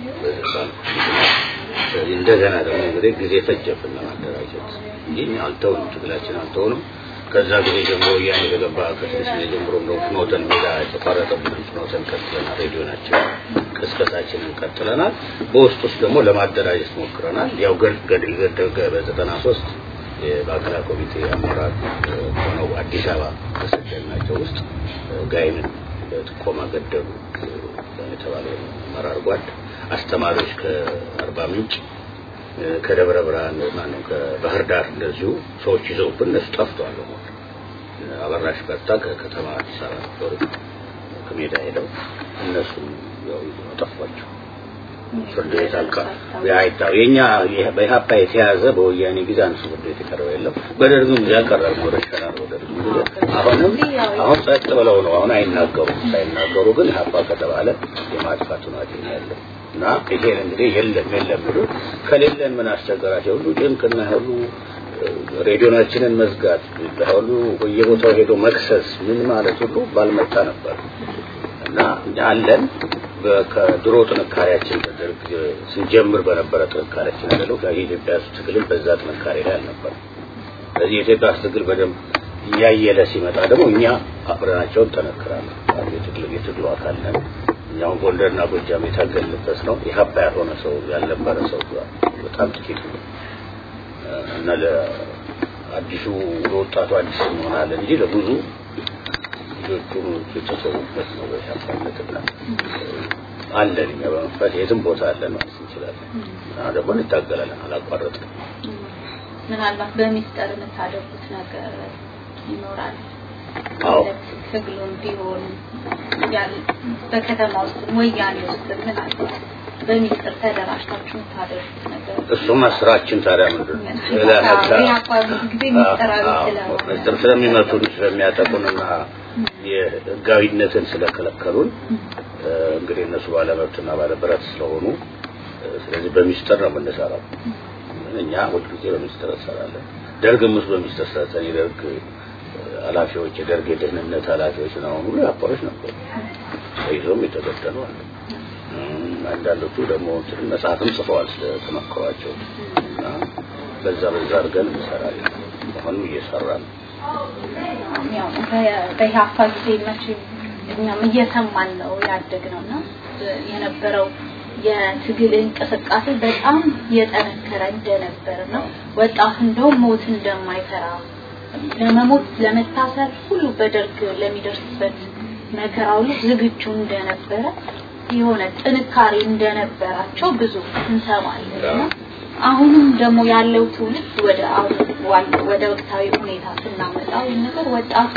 እንደገና ደግሞ እንግዲህ ጊዜ ፈጀብን ለማደራጀት እንጂ አልተውንም ትግላችን አልተውንም ከዛ ጊዜ ጀምሮ ወያኔ በገባ ከስድስት ጊዜ ጀምሮ ነው ፍኖተን ሜዳ የተቋረጠብን ፍኖተን ቀጥለናል ሬዲዮናችን ቅስቀሳችንን ቀጥለናል በውስጥ ውስጥ ደግሞ ለማደራጀት ሞክረናል ያው ገድል ገደገ በዘጠና ሶስት የማዕከላዊ ኮሚቴ አመራር ሆነው አዲስ አበባ ከሰደናቸው ውስጥ ጋይንን በጥቆማ ገደሉ የተባለ አመራር ጓድ አስተማሪዎች ከአርባ ምንጭ ከደብረ ብርሃን ማነው ከባህር ዳር እንደዚሁ ሰዎች ይዘውብን እነሱ ጠፍተዋል አበራሽ በርታ ከከተማ አዲስ አበባ ነበሩ ከሜዳ ሄደው እነሱ ያው ጠፏቸው ፍርድ ቤት አልቃ ያይታው የኛ በኢህአፓ የተያዘ በወያኔ ጊዜ አንሱ ፍርድ ቤት የቀረበ የለም በደርግም ጊዜ ያቀረብ ነው ረሸናል በደርግም ጊዜ አሁንም አሁን ጸጥ ብለው ነው አሁን አይናገሩም ሳይናገሩ ግን ኢህአፓ ከተባለ የማጥፋት ሁናቴ ነው ያለው እና ይሄን እንግዲህ የለም የለም ብሎ ከሌለን ምን አስቸገራቸው ሁሉ ድንቅና ሁሉ ሬዲዮናችንን መዝጋት ሁሉ በየቦታው ሄዶ መክሰስ ምን ማለት ሁሉ ባልመጣ ነበር እና አለን ከድሮ ጥንካሬያችን በደርግ ስንጀምር በነበረ ጥንካሬያችን አይደለም የኢትዮጵያ ውስጥ ትግልም በዛ ጥንካሬ ላይ አልነበር ስለዚህ የኢትዮጵያ ውስጥ ትግል በደንብ እያየለ ሲመጣ ደግሞ እኛ አብረናቸውን ጠነክራለን የትግል የትግሉ አካል ነን እኛውን ጎንደርና ጎጃም የታገልንበት ነው የሀባ ያልሆነ ሰው ያልነበረ ሰው በጣም ጥቂት ነው እና ለአዲሱ ለወጣቱ አዲስ እንሆናለን እንጂ ለብዙ ልጆቹን የተሰዉበት ነው በሻፋነትና አለን እኛ በመንፈስ የትም ቦታ አለን ማለት እንችላለን እና ደግሞ እንታገላለን አላቋረጥም ምናልባት በሚስጠር የምታደርጉት ነገር ይኖራል አዎ ትግሉም ቢሆን በከተማ ውስጥ ወያኔ ውስጥ ምናልባት በሚስጥር ተደራጅታችሁ የምታደርጉት ነገር እሱማ ስራችን ታዲያ ምንድን ነው ጊዜ ሚስጥራዊ ስለሆነ ምስጢር ስለሚመቱን ስለሚያጠቁንና የህጋዊነትን ስለከለከሉን እንግዲህ እነሱ ባለመብትና ባለብረት ስለሆኑ ስለዚህ በሚስጥር ነው የምንሰራው። እኛ ሁልጊዜ በሚስጥር እንሰራለን። ደርግም ውስጥ በሚስጥር ሰርተን የደርግ ኃላፊዎች የደርግ የደህንነት ኃላፊዎች ነው ሁሉ አባሮች ነበሩ። ተይዞም የተገደሉ አሉ። አንዳንዶቹ ደግሞ እንትን መጽሐፍም ጽፈዋል ስለተመከሯቸው እና በዛ በዛ አድርገን እንሰራለን። አሁንም እየሰራን ያው በኢህአፓ ጊዜ መቼም እኛም እየሰማን ነው ያደግነው እና የነበረው የትግል እንቅስቃሴ በጣም የጠነከረ እንደነበር ነው። ወጣቱ እንደውም ሞት እንደማይፈራ ለመሞት ለመታሰር ሁሉ በደርግ ለሚደርስበት መከራ ሁሉ ዝግጁ እንደነበረ የሆነ ጥንካሬ እንደነበራቸው ብዙ እንሰማለን። አሁንም ደግሞ ያለው ትውልድ ወደ አሁን ወደ ወቅታዊ ሁኔታ ስናመጣው ነገር ወጣቱ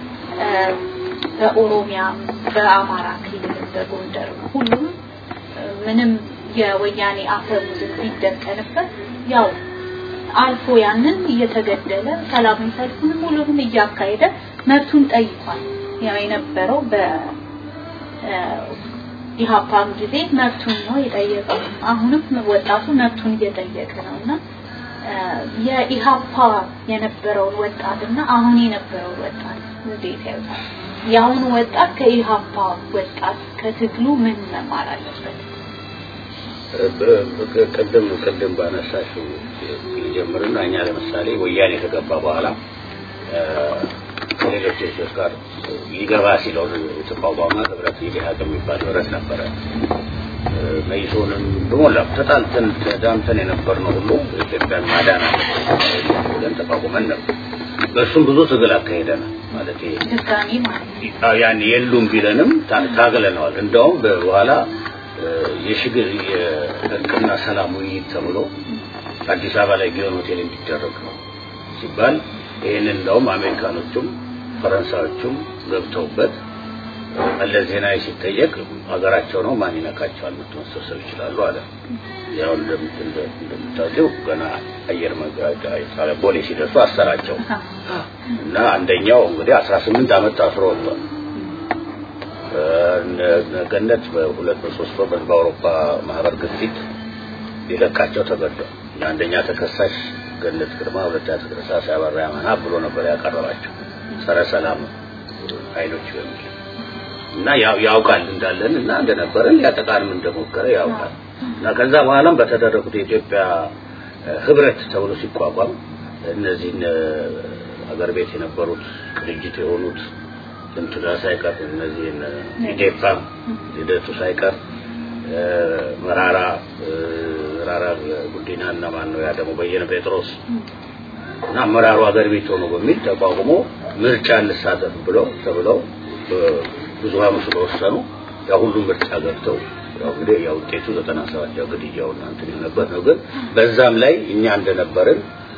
በኦሮሚያ፣ በአማራ ክልል፣ በጎንደር ሁሉም ምንም የወያኔ አፈሙዝን ቢደቀንበት ያው አልፎ ያንን እየተገደለ ሰላማዊ ሰልፉንም ሁሉንም እያካሄደ መብቱን ጠይቋል። ያው የነበረው በ ኢህአፓም ጊዜ መብቱን ነው የጠየቀው። አሁንም ወጣቱ መብቱን እየጠየቀ ነው እና የኢህአፓ የነበረውን ወጣትና አሁን የነበረውን ወጣት እንዴት ያዩታል? የአሁኑ ወጣት ከኢህአፓ ወጣት ከትግሉ ምን መማር አለበት? ቅድም ቅድም ባነሳሽው ጀምርና እኛ ለምሳሌ ወያኔ ከገባ በኋላ ከሌሎች ድርጅቶች ጋር ሊገባ ሲለው የተቋቋመ ህብረት ኢዲሃቅ የሚባል ህብረት ነበረ። መይሶንም በሞላ ተጣልተን ተዳምተን የነበርነው ሁሉ ኢትዮጵያን ማዳን ብለን ተቋቁመን ነበር። በእሱም ብዙ ትግል አካሄደናል። ማለት ድጋሚ ማለት ያን የሉም ቢለንም ታግለነዋል። እንደውም በኋላ የሽግር የእርቅና ሰላም ውይይት ተብሎ አዲስ አበባ ላይ ጊዮን ሆቴል እንዲደረግ ነው ሲባል ይህንን እንደውም አሜሪካኖቹም ፈረንሳዮቹም ገብተውበት መለስ ዜናዊ ሲጠየቅ ሀገራቸው ነው ማን ይነካቸዋል መተመሰሰብ ይችላሉ አለ። ያው እንደምታውቂው ገና አየር መንገድ ቦሌ ሲደርሱ አሰራቸው እና አንደኛው እንግዲህ አስራ ስምንት ዓመት ታስሮ ወጥቷል። ገነት በሁለት በሶስት ወር በአውሮፓ ማህበር ግፊት ሊለቃቸው ተገዷል። አንደኛ ተከሳሽ ገነት ግርማ፣ ሁለተኛ ተከሳሽ አበራ ያማና ብሎ ነበር ያቀረባቸው ጸረ ሰላም ኃይሎች በሚል እና ያውቃል እንዳለን እና እንደነበረን ሊያጠቃንም እንደሞከረ ያውቃል እና ከዛ በኋላም በተደረጉት የኢትዮጵያ ህብረት ተብሎ ሲቋቋም እነዚህን አገር ቤት የነበሩት ቅንጅት የሆኑት እንትና ሳይቀር እነዚህን ኢዴፓ ሂደቱ ሳይቀር መራራ መራራ ጉዲና እና ማን ነው ያ ደግሞ በየነ ጴጥሮስ እና አመራሩ ሀገር ቤት ሆኖ በሚል ተቋቁሞ ምርጫ እንሳተፍ ብለው ተብለው ብዙሃኑ ስለወሰኑ ያ ሁሉም ምርጫ ገብተው ያው እንግዲህ ያው ውጤቱ ዘጠና ሰባት ያው ግድያው እና እንትን ነበር ነው። ግን በዛም ላይ እኛ እንደነበርን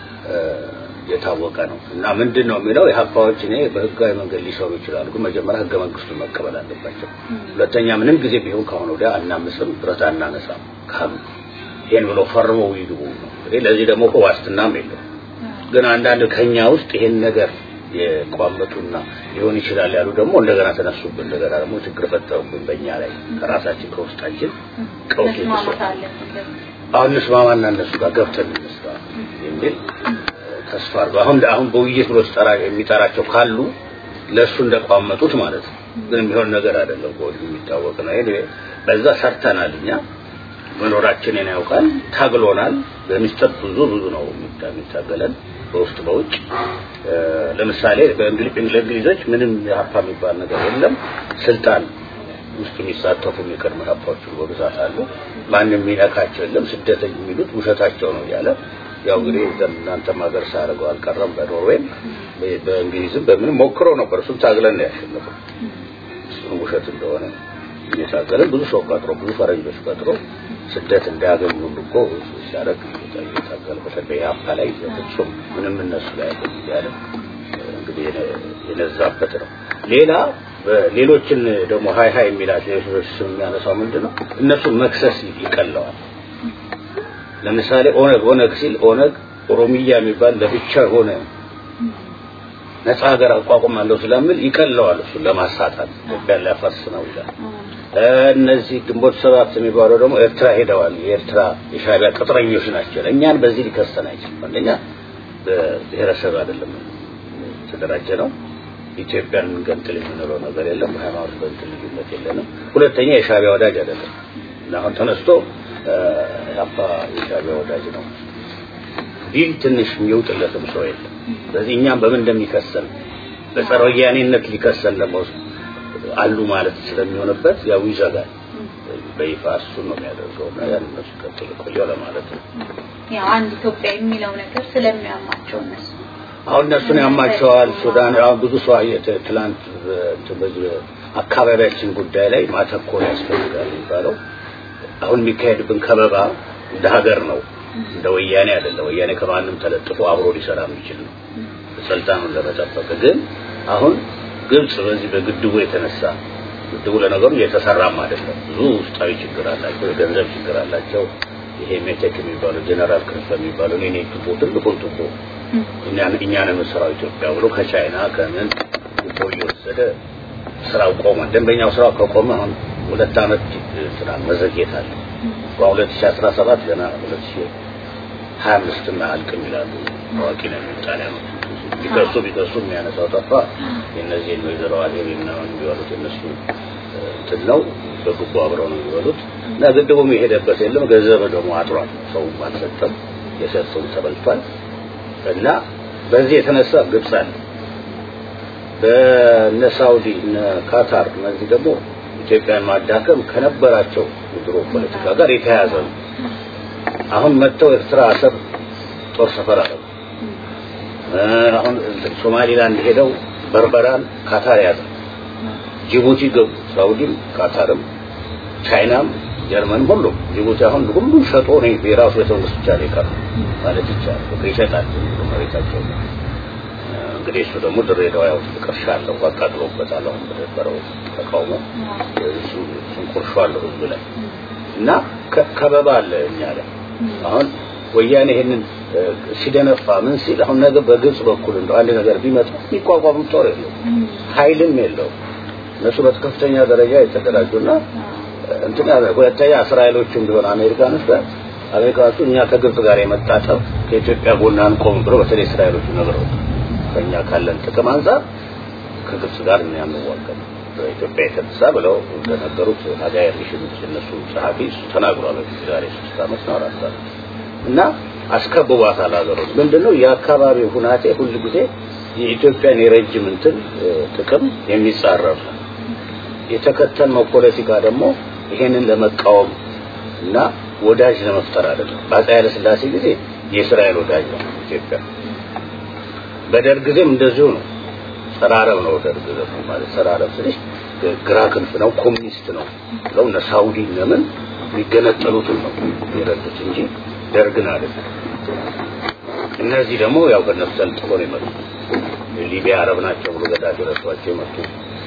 የታወቀ ነው እና ምንድን ነው የሚለው የሀፓዎች እኔ በህጋዊ መንገድ ሊሰሩ ይችላሉ፣ ግን መጀመሪያ ህገ መንግስቱን መቀበል አለባቸው። ሁለተኛ ምንም ጊዜ ቢሆን ከአሁን ወዲያ አናምስም፣ ብረት አናነሳም ካሉ ይሄን ብሎ ፈርመው ይግቡ ነው። እንግዲህ ለዚህ ደግሞ እኮ ዋስትናም የለው። ግን አንዳንድ ከኛ ውስጥ ይሄን ነገር የቋመጡና ሊሆን ይችላል ያሉ ደግሞ እንደገና ተነሱብን። እንደገና ደግሞ ችግር ፈጠሩብን በእኛ ላይ ከራሳችን ከውስጣችን ቀውስ አሁን እንስማማና እነሱ ጋር ገብተን እንስራ የሚል ተስፋ አድርገው አሁን አሁን በውይይት ብሎ የሚጠራቸው ካሉ ለእሱ እንደቋመጡት ማለት ነው። ግን የሚሆን ነገር አይደለም። ከወዲሁ የሚታወቅ ነው። ይሄ በዛ ሰርተናል። እኛ መኖራችንን ያውቃል፣ ታግሎናል። በሚስጥር ብዙ ብዙ ነው የሚታገለን በውስጥ በውጭ ለምሳሌ በእንግሊዞች ምንም የሀፓ የሚባል ነገር የለም። ስልጣን ውስጥ የሚሳተፉ የቀድሞ ሀፓዎች በብዛት አሉ። ማንም የሚነካቸው የለም። ስደተኝ የሚሉት ውሸታቸው ነው እያለ ያው እንግዲህ እናንተም ሀገር ሳያደርገው አልቀረም። በኖርዌይም በእንግሊዝም በምንም ሞክረው ነበር። እሱን ታግለን ነው ያሸነፈው። እሱን ውሸት እንደሆነ እየታገለን ብዙ ሰው ቀጥሮ ብዙ ፈረንጆች ቀጥሮ ስደት እንዳያገኙ ሁሉ እኮ ሲያደርግ እየታገለ በተለይ አፓ ላይ ፍጹም ምንም እነሱ ላይ አይደለም እያለ እንግዲህ የነዛበት ነው። ሌላ ሌሎችን ደግሞ ሀይ ሀይ የሚላቸው የሰዎች ስም የሚያነሳው ምንድን ነው? እነሱን መክሰስ ይቀለዋል። ለምሳሌ ኦነግ ኦነግ ሲል ኦነግ ኦሮሚያ የሚባል ለብቻ ሆነ ነፃ ሀገር አቋቁማለሁ ስለሚል ይቀለዋል እሱ ለማሳጣት ኢትዮጵያን ሊያፈርስ ነው ይላል። እነዚህ ግንቦት ሰባት የሚባለው ደግሞ ኤርትራ ሄደዋል። የኤርትራ የሻዕቢያ ቅጥረኞች ናቸው። እኛን በዚህ ሊከሰን አይችልም። አንደኛ በብሔረሰብ አይደለም የተደራጀ ነው። ኢትዮጵያን ገንጥል የምንለው ነገር የለም። በሃይማኖት በእንትን ልዩነት የለንም። ሁለተኛ የሻዕቢያ ወዳጅ አይደለም እና አሁን ተነስቶ አባ የሻዕቢያ ወዳጅ ነው ቢል ትንሽ የሚውጥለትም ሰው የለም። ስለዚህ እኛም በምን እንደሚከሰን በጸረ ወያኔነት ሊከሰን ደግሞ አሉ ማለት ስለሚሆንበት ያው ይዘጋል። በይፋ እሱን ነው የሚያደርገው እና ያን እነሱ ቀጥል ቆየው ለማለት ነው። ያው አንድ ኢትዮጵያ የሚለው ነገር ስለሚያማቸው እነሱ አሁን እነሱን ያማቸዋል። ሱዳን አሁን ብዙ ሰው አየህ፣ ትላንት በዚህ አካባቢያችን ጉዳይ ላይ ማተኮር ያስፈልጋል የሚባለው አሁን የሚካሄድብን ከበባ እንደ ሀገር ነው፣ እንደ ወያኔ አይደለም። ወያኔ ከማንም ተለጥፎ አብሮ ሊሰራ የሚችል ነው ስልጣኑን ለመጠበቅ። ግን አሁን ግብጽ በዚህ በግድቡ የተነሳ ግድቡ ለነገሩ እየተሰራም አይደለም። ብዙ ውስጣዊ ችግር አላቸው፣ የገንዘብ ችግር አላቸው። ይሄ ሜቴክ የሚባለው ጀነራል ክንፈ የሚባለው እኔ ቱቦ ትልቁን ቱቦ እኛን እኛን የምንሰራው ኢትዮጵያ ብሎ ከቻይና ከምን ቱቦ እየወሰደ ስራው ቆመ። ደንበኛው ስራው ከቆመ አሁን ሁለት አመት ስራ መዘግየት አለ። በ2017 ገና 2025 እና አልቅም ይላሉ ታዋቂ ነው ጣሊያኖች። ቢከሱ ቢከሱ የሚያነሳው ጠፋ። የእነዚህ ወይዘሮ አዜብ ምናምን የሚበሉት እነሱ እንትን ነው። በግቡ አብረው ነው የሚበሉት እና ግድቡም የሄደበት የለም። ገንዘብ ደግሞ አጥሯል። ሰውም አልሰጠም። የሰጠውም ተበልቷል። እና በዚህ የተነሳ ግብፅ አለ በነ ሳውዲ እነ ካታር እነዚህ ደግሞ ኢትዮጵያን ማዳከም ከነበራቸው የድሮ ፖለቲካ ጋር የተያያዘ ነው። አሁን መጥተው ኤርትራ አሰብ ጦር ሰፈር አለ። አሁን ሶማሊላንድ ሄደው በርበራን ካታር ያዘ። ጅቡቲ ገቡ። ሳውዲም ካታርም ቻይናም ጀርመንም ሁሉም ጅቡቲ አሁን ሁሉም ሸጦ ነው የራሱ የተወሰነ ብቻ ነው የቀረው ማለት ይቻላል። ይሸጣል መሬታቸው እንግዲህ እሱ ደግሞ ድሬዳዋ ያው ቅርሻ አለው አቃጥሎበታል። አሁን በነበረው ተቃውሞ እሱ እሱን ቁርሾ አለው ህዝብ ላይ እና ከበባ አለ እኛ ላይ አሁን ወያኔ ይሄንን ሲደነፋ ምን ሲል አሁን ነገ በግብጽ በኩል እንደው አንድ ነገር ቢመጣ የሚቋቋም ጦር የለው ኃይልም የለው እነሱ በከፍተኛ ደረጃ የተደራጁና እንትን ያለ ሁለተኛ እስራኤሎቹም ቢሆን አሜሪካኖች ጋር አሜሪካኖቹ እኛ ከግብጽ ጋር የመጣጠብ ከኢትዮጵያ ጎን አንቆም ብሎ በተለይ እስራኤሎቹ ነግረውታል። ከኛ ካለን ጥቅም አንጻር ከግብጽ ጋር እኛ አንዋጋም በኢትዮጵያ የተነሳ ብለው እንደነገሩት ሀጋይ ሪሽን እነሱ ጸሐፊ እሱ ተናግሯል። ዛሬ ሶስት ዓመት ነው አራት ዓመት እና አስከብቧታል ሀገሮች ምንድነው የአካባቢው ሁናቴ ሁሉ ጊዜ የኢትዮጵያን የረጅም እንትን ጥቅም የሚጻረር ነው። የተከተልነው ፖለቲካ ደግሞ ይሄንን ለመቃወም እና ወዳጅ ለመፍጠር አይደለም። በአፄ ኃይለ ሥላሴ ጊዜ የእስራኤል ወዳጅ ነው ኢትዮጵያ። በደርግ ጊዜም እንደዚሁ ነው። ጸራረብ ነው ደርግ ደግሞ ማለት ጸራረብ ስልሽ ግራ ክንፍ ነው፣ ኮሚኒስት ነው ብለው እነ ሳውዲ ለምን የሚገነጠሉትን ነው የረዱት እንጂ ደርግን አይደለም። እነዚህ ደግሞ ያው በእነሱ ተልጥፎ ነው የመጡት። ሊቢያ አረብ ናቸው ብሎ ገዳጅ ረዷቸው የመጡ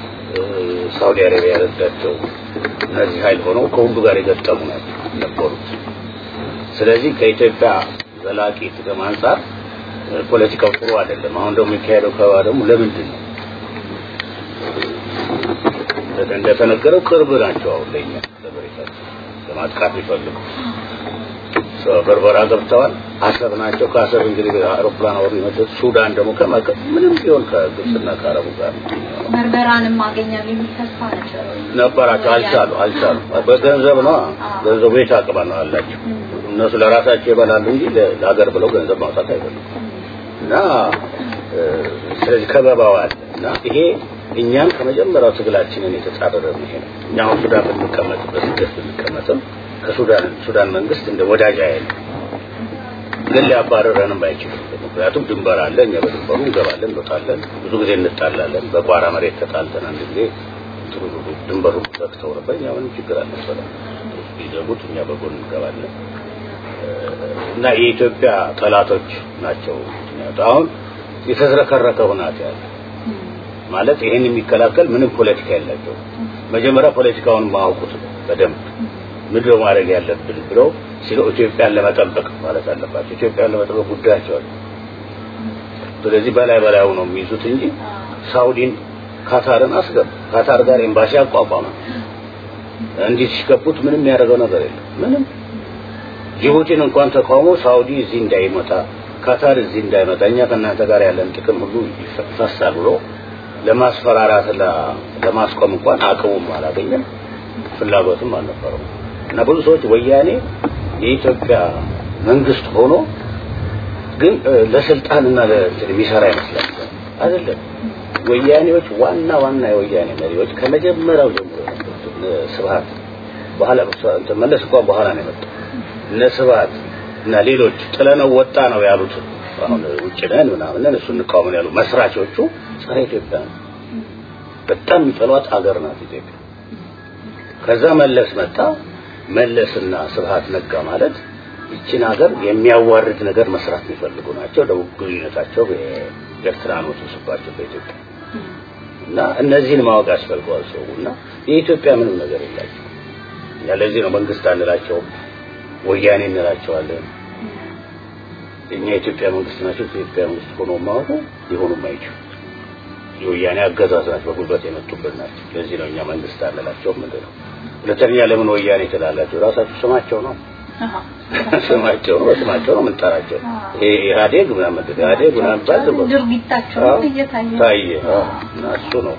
ሳውዲ አረቢያ ረዳቸው። እነዚህ ኃይል ሆነው ከሁሉ ጋር የገጠሙ ናቸው ነበሩት። ስለዚህ ከኢትዮጵያ ዘላቂ ጥቅም አንጻር ፖለቲካው ጥሩ አይደለም። አሁን ደግሞ የሚካሄደው ከባ ደግሞ ለምንድን ነው እንደተነገረው ቅርብ ናቸው። አሁን ለኛ ለበሬታቸው ለማጥቃት ይፈልጉ በርበራ ገብተዋል። አሰብ ናቸው። ከአሰብ እንግዲህ አውሮፕላን አወሩ የመጡት ሱዳን ደግሞ ከማከ ምንም ቢሆን ከግብፅና ከአረቡ ጋር በርበራንም አገኛለሁ የሚል ተስፋ ነበር ነበራቸው። አልቻሉ አልቻሉ። በገንዘብ ነው ገንዘቡ የት አቅባ ነው አላቸው። እነሱ ለራሳቸው ይበላሉ እንጂ ለሀገር ብለው ገንዘብ ማውጣት አይፈልጉም። እና ስለዚህ ከበባው አለ እና ይሄ እኛም ከመጀመሪያው ትግላችንን የተጻረረ ነው። ይሄ ነው እኛ አሁን ሱዳን ብንቀመጥበት ስደት ብንቀመጥም ከሱዳን ሱዳን መንግስት እንደ ወዳጅ አይል ግን ሊያባረረንም አይችልም። ምክንያቱም ድንበር አለ። እኛ በድንበሩ እንገባለን፣ እንወጣለን። ብዙ ጊዜ እንጣላለን። በቋራ መሬት ተጣልተን አንድ ጊዜ ጥሩ ድንበሩ ዘግተው ነበር። እኛ ምንም ችግር አልነበረም። ቢዘጉት እኛ በጎን እንገባለን እና የኢትዮጵያ ጠላቶች ናቸው። አሁን የተዝረከረከ ሁናት ያለ ማለት ይሄን የሚከላከል ምንም ፖለቲካ የላቸው። መጀመሪያ ፖለቲካውን ማወቁት በደንብ ምንድን ነው ማድረግ ያለብን ብለው ሲሉ ኢትዮጵያን ለመጠበቅ ማለት አለባቸው። ኢትዮጵያን ለመጠበቅ ጉዳያቸው አለ። ስለዚህ በላይ በላዩ ነው የሚይዙት እንጂ ሳውዲን ካታርን አስገቡ። ካታር ጋር ኤምባሲ አቋቋመ። እንዲህ ሲገቡት ምንም ያደረገው ነገር የለም። ምንም ጅቡቲን እንኳን ተቃውሞ ሳውዲ እዚህ እንዳይመጣ ካታር እዚህ እንዳይመጣ እኛ ከእናንተ ጋር ያለን ጥቅም ሁሉ ይፈሳል ብሎ ለማስፈራራት ለማስቆም እንኳን አቅሙም አላገኘም፣ ፍላጎትም አልነበረው እና ብዙ ሰዎች ወያኔ የኢትዮጵያ መንግስት ሆኖ ግን ለስልጣንና ለእንትን የሚሰራ ይመስላል። አይደለም። ወያኔዎች ዋና ዋና የወያኔ መሪዎች ከመጀመሪያው ጀምሮ ስብሀት በኋላ መለስ እንኳን በኋላ ነው የመጣው እነ ስብሀት እና ሌሎች ጥለነው ወጣ ነው ያሉት አሁን ውጭ ነን ምናምን እሱ እንቃወምን ያሉ መስራቾቹ ጸረ ኢትዮጵያ ነው። በጣም የሚጠሏት አገር ናት ኢትዮጵያ። ከዛ መለስ መጣ። መለስና ስብሀት ነጋ ማለት ይችን ሀገር የሚያዋርድ ነገር መስራት የሚፈልጉ ናቸው። ደቡብ ግንኙነታቸው ኤርትራ ነው ተሰባቸው በኢትዮጵያ እና እነዚህን ማወቅ ያስፈልገዋል ሰው እና የኢትዮጵያ ምንም ነገር የላቸው። እኛ ለዚህ ነው መንግስት አንላቸውም፣ ወያኔ እንላቸዋለን። እኛ የኢትዮጵያ መንግስት ናቸው። የኢትዮጵያ መንግስት ሆኖ ማወቁ ሊሆኑም አይችሉ የወያኔ አገዛዝ ናቸው፣ በጉልበት የመጡበት ናቸው። ለዚህ ነው እኛ መንግስት አንላቸውም ምንድን ነው። ሁለተኛ ለምን ወያኔ ትላላቸው? ራሳቸው ስማቸው ነው ስማቸው ነው በስማቸው ነው የምንጠራቸው። ይሄ ኢህአዴግ ምናምን ኢህአዴግ ምናምን ባል ድርጊታቸው እየታየ ታየ እና እሱ ነው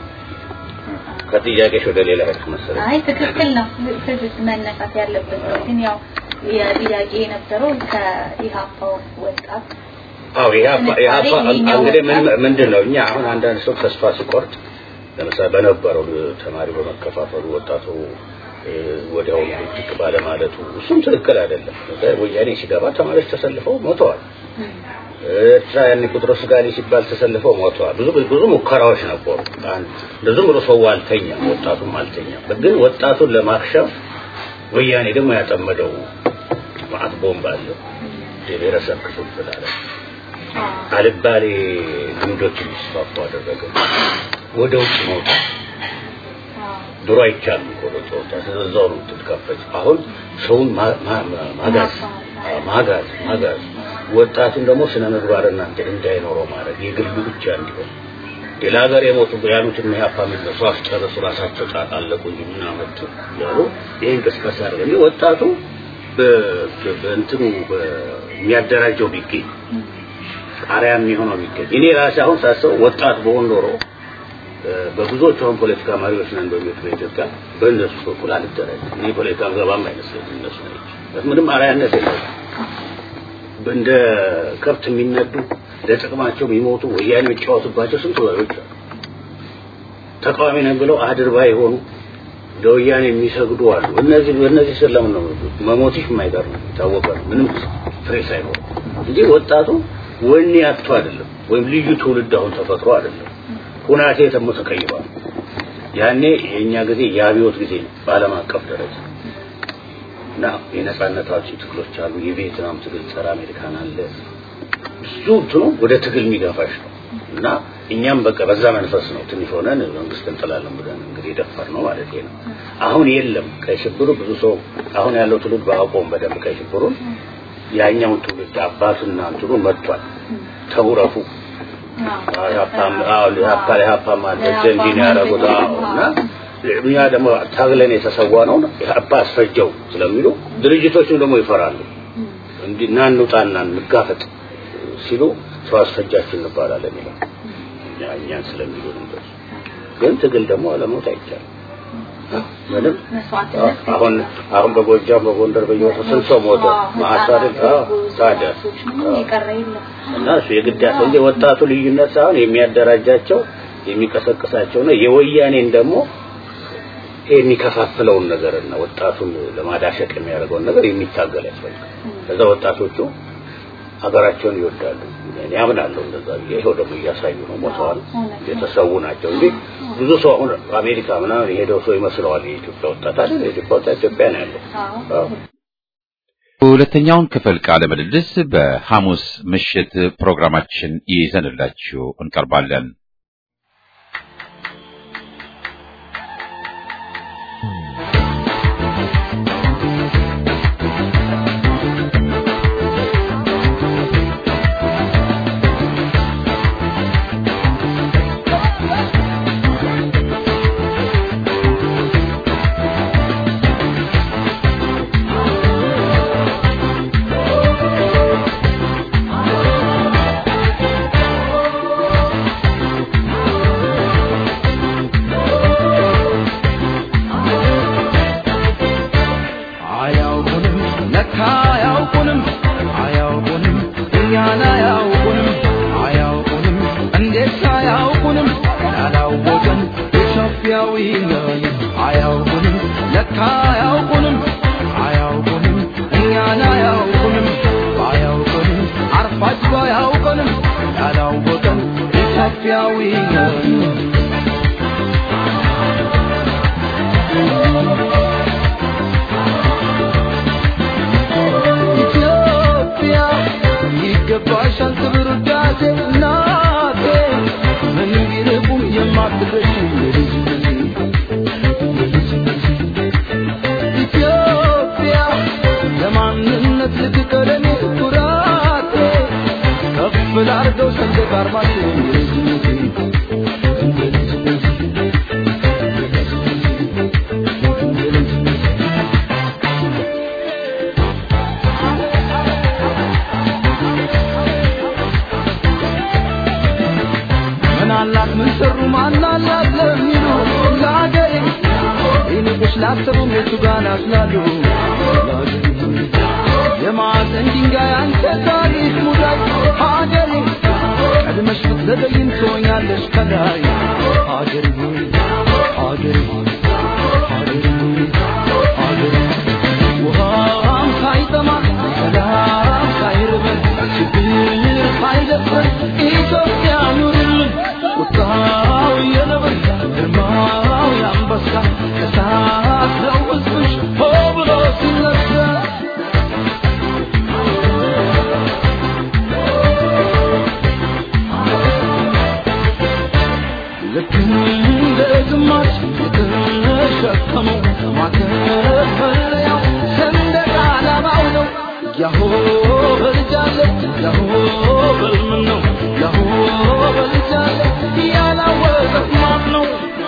ከጥያቄሽ ወደ ሌላ ሄድክ መሰለኝ። አይ ትክክል ነው ትክክል መነሳት ያለበት ነው። ግን ያው የጥያቄ የነበረው ከኢሃፓው ወጣት አዎ ኢህአፓ ኢህአፓ እንግዲህ ምን ምንድን ነው እኛ አሁን አንዳንድ ሰው ተስፋ ሲቆርጥ ለምሳሌ በነበረው ተማሪ በመከፋፈሉ ወጣቱ ወዲያው ድቅ ባለማለቱ እሱም ትክክል አይደለም። ወያኔ ሲገባ ተማሪዎች ተሰልፈው ሞተዋል። ኤርትራ ያኔ ቁጥሮስ ጋሊ ሲባል ተሰልፈው ሞተዋል። ብዙ ብዙ ሙከራዎች ነበሩ። አንድ እንደዚህም ብሎ ሰው አልተኛም፣ ወጣቱም አልተኛም። ግን ወጣቱን ለማክሸፍ ወያኔ ደግሞ ያጠመደው ማዕት ቦምብ አለ። የብሔረሰብ ክፍፍል አለ። አልባሌ ልምዶች እንዲስፋፉ አደረገ። ወደ ውጭ መውጣት ድሮ አይቻልም እኮ ወደ ወጣት እዛው ነው ትትከፈች። አሁን ሰውን ማጋዝ ማጋዝ ማጋዝ ወጣቱን ደግሞ ስነ ምግባር እናንተ እንዳይኖረው ማድረግ የግሉ ብቻ እንዲሆን ሌላ ሀገር የሞቱ ያሉትን ኢህአፓ የሚነሱ አስጨረሱ ራሳቸው ጣጣ አለቁ እንጂ ምን አመጡ ያሉ ይህ እንቅስቃሴ አደረገ እንጂ ወጣቱ በእንትኑ የሚያደራጀው ቢገኝ ጣሪያ የሚሆነው ቢገኝ እኔ ራሴ አሁን ሳስበው ወጣት በሆን ኖሮ በብዙዎቹ አሁን ፖለቲካ መሪዎች ነን በሚሉት በኢትዮጵያ በእነሱ በኩል አልደረግም። እኔ ፖለቲካ ገባም አይመስለኝም። እነሱ ነች ምንም አርአያነት የለም። እንደ ከብት የሚነዱ ለጥቅማቸው የሚሞቱ ወያኔ የሚጫወቱባቸው ስንት ወሬዎች አሉ። ተቃዋሚ ነን ብለው አድርባ የሆኑ ለወያኔ የሚሰግዱ አሉ። እነዚህ እነዚህ ስር ለምን ነው መሞትሽ የማይቀር ነው የታወቀ ነው። ምንም ፍሬ ሳይኖር እንጂ ወጣቱ ወኔ አጥቶ አይደለም፣ ወይም ልዩ ትውልድ አሁን ተፈጥሮ አይደለም። ሁናቴ ደግሞ ተቀይሯል። ያኔ የኛ ጊዜ የአብዮት ጊዜ ነው በዓለም አቀፍ ደረጃ እና የነጻነት አውጪ ትግሎች አሉ። የቪየትናም ትግል ጸረ አሜሪካን አለ። ብዙ እንትኑ ወደ ትግል የሚገፋሽ ነው እና እኛም በቃ በዛ መንፈስ ነው ትንሽ ሆነን መንግስት እንጥላለን ብለን እንግዲህ ደፈር ነው ማለት ነው። አሁን የለም ቀይ ሽብሩ ብዙ ሰው አሁን ያለው ትውልድ ባያውቀውም በደንብ ቀይ ሽብሩን ያኛውን ትውልድ አባቱና እንትኑ መጥቷል። ተውረፉ ሀፓም ሀፓም አለ እንዲህ ነው ያደረጉት እና እኛ ደግሞ ታግለን የተሰዋ ነው ሀፓ አስፈጀው ስለሚሉ ድርጅቶችም ደግሞ ይፈራሉ። እንዲህ ና እንውጣና እንጋፈጥ ሲሉ ሰው አስፈጃችሁ እንባላለን ይላል። እኛን ስለሚሉ እንደሱ ግን ትግል ደግሞ አለሞት አይቻልም። ምንም አሁን አሁን በጎጃም በጎንደር በየቦታው ስንት ሰው ሞተ? ማሳደድ ታዲያ እና እሱ የግድ ያለው እንጂ ወጣቱ ልዩነት ሳይሆን የሚያደራጃቸው የሚቀሰቅሳቸው ነው። የወያኔን ደግሞ የሚከፋፍለውን ነገርና ወጣቱን ለማዳሸቅ የሚያደርገውን ነገር የሚታገል ያስፈልጋል። ከዛ ወጣቶቹ ሀገራቸውን ይወዳሉ። እኔ አምናለሁ እንደዛ ብዬ ይኸው ደግሞ እያሳዩ ነው። ሞተዋል፣ የተሰዉ ናቸው እንጂ ብዙ ሰው አሁን አሜሪካ ምናምን የሄደው ሰው ይመስለዋል የኢትዮጵያ ወጣት አይደል? የኢትዮጵያ ወጣት ኢትዮጵያ ነው ያለው። ሁለተኛውን ክፍል ቃለ ምልልስ በሐሙስ ምሽት ፕሮግራማችን ይዘንላችሁ እንቀርባለን። አያውቁንም ለካ አያውቁንም አያውቁንም እኛን አያውቁንም አያውቁንም እንዴት አያውቁንም ያላወቀን ኢትዮጵያዊ ነን አያውቁንም ለካ አያውቁንም አያውቁንም እኛን አያውቁንም ባያውቁንም አርፋጅ ባያውቁንም ያላወቀን ኢትዮጵያዊ ነን ኢትዮጵያ ይገባሻል ክብር ውዳሴ እናቴ ምንም ቢርቁም የማትረሺ ኢትዮጵያ ለማንነት ልትቀደሜ ኩራቴ ከፍ ላርገው ሰንደቅ ዓርማችን ምን አላት ምን ሰሩ ማን አላት ለሚሉ ለአገሬ ይንቅሽ ላሰቡም የቱ ጋር ናስላሉ የማዕዘን ድንጋይ አንተ ታሪክ ሙዳይ ሀገሬ ቀድመሽ ብትዘገይም ትሆኛለሽ ከላይ ሀገሬ ሆይ ሀገሬ ሆይ ሀገሬ ሆይ ሀገሬ ውሃም ሳይጠማ ሰላም ሳይርበን ችግር ሳይደፍረን ኢትዮጵያ ኑርልን ቁጣው የነብር ግርማው የአንበሳ እሳት ነው ሕዝብሽ ሆ ብሎ ሲነሳ ልክ እንደ ግማሽ የተሸከመው ማተፈሪያው ሰንደቅ ዓላማው ነው። ያሆ በልጃለ ያሆ በልምን ነው ያሆ በልጃለ ያላወቀ ማን ነው?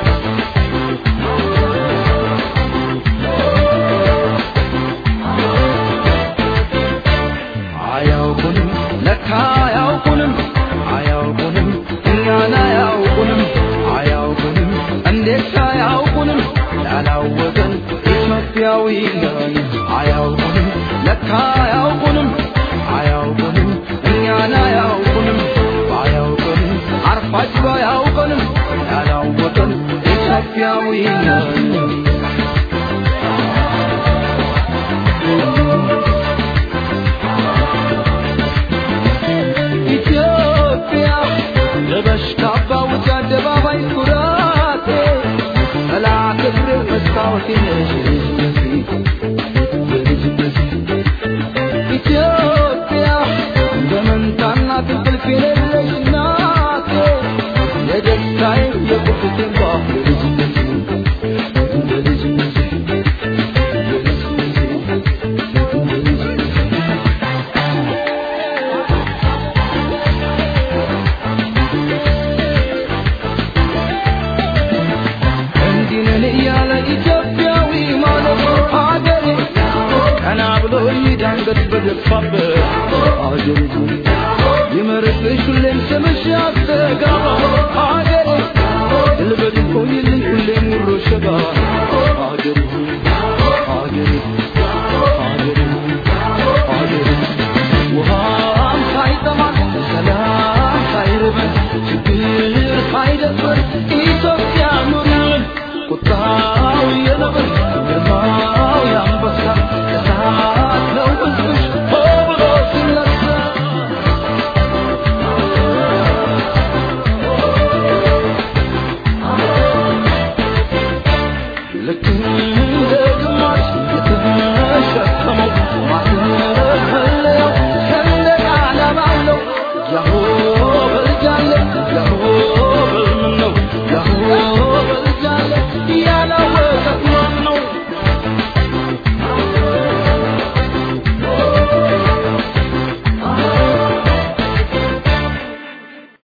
አያውቁንም ለካ አያውቁንም አያውቁንም እኛን አያውቁንም አያውቁንም እንዴት አያውቁንም ያላወቀን ኢትዮጵያዊ ነን አያውቁንም ለካ አያውቁንም አያውቁንም እኛን አያውቁንም ባያውቁንም አርፋጅ ባያውቁንም ያላወቀን ኢትዮጵያዊ ነን ኢትዮጵያ ለበሽ ካባ ውጭ አደባባይ ኩራቴ ጠላት እግሬ መስታወቴ ነሽ ኢትዮጵያ እንደ መንታና እንቅልፍ የሌለሽ እናቴ የደስታዬ የቁጭቴ ባፍ እንዲህ ነን እያለ ኢትዮጵያዊ ማለት ሀገሬ ቀና ብሎ ይዳንገት በደፋበት ሀገሬ ይመርቅሽ ሁሌም ስምሽ ያስተጋባ ሀገሬ ድል በድል ቆይልኝ ሁሌም ሙሮ ሸባ ሀገሬ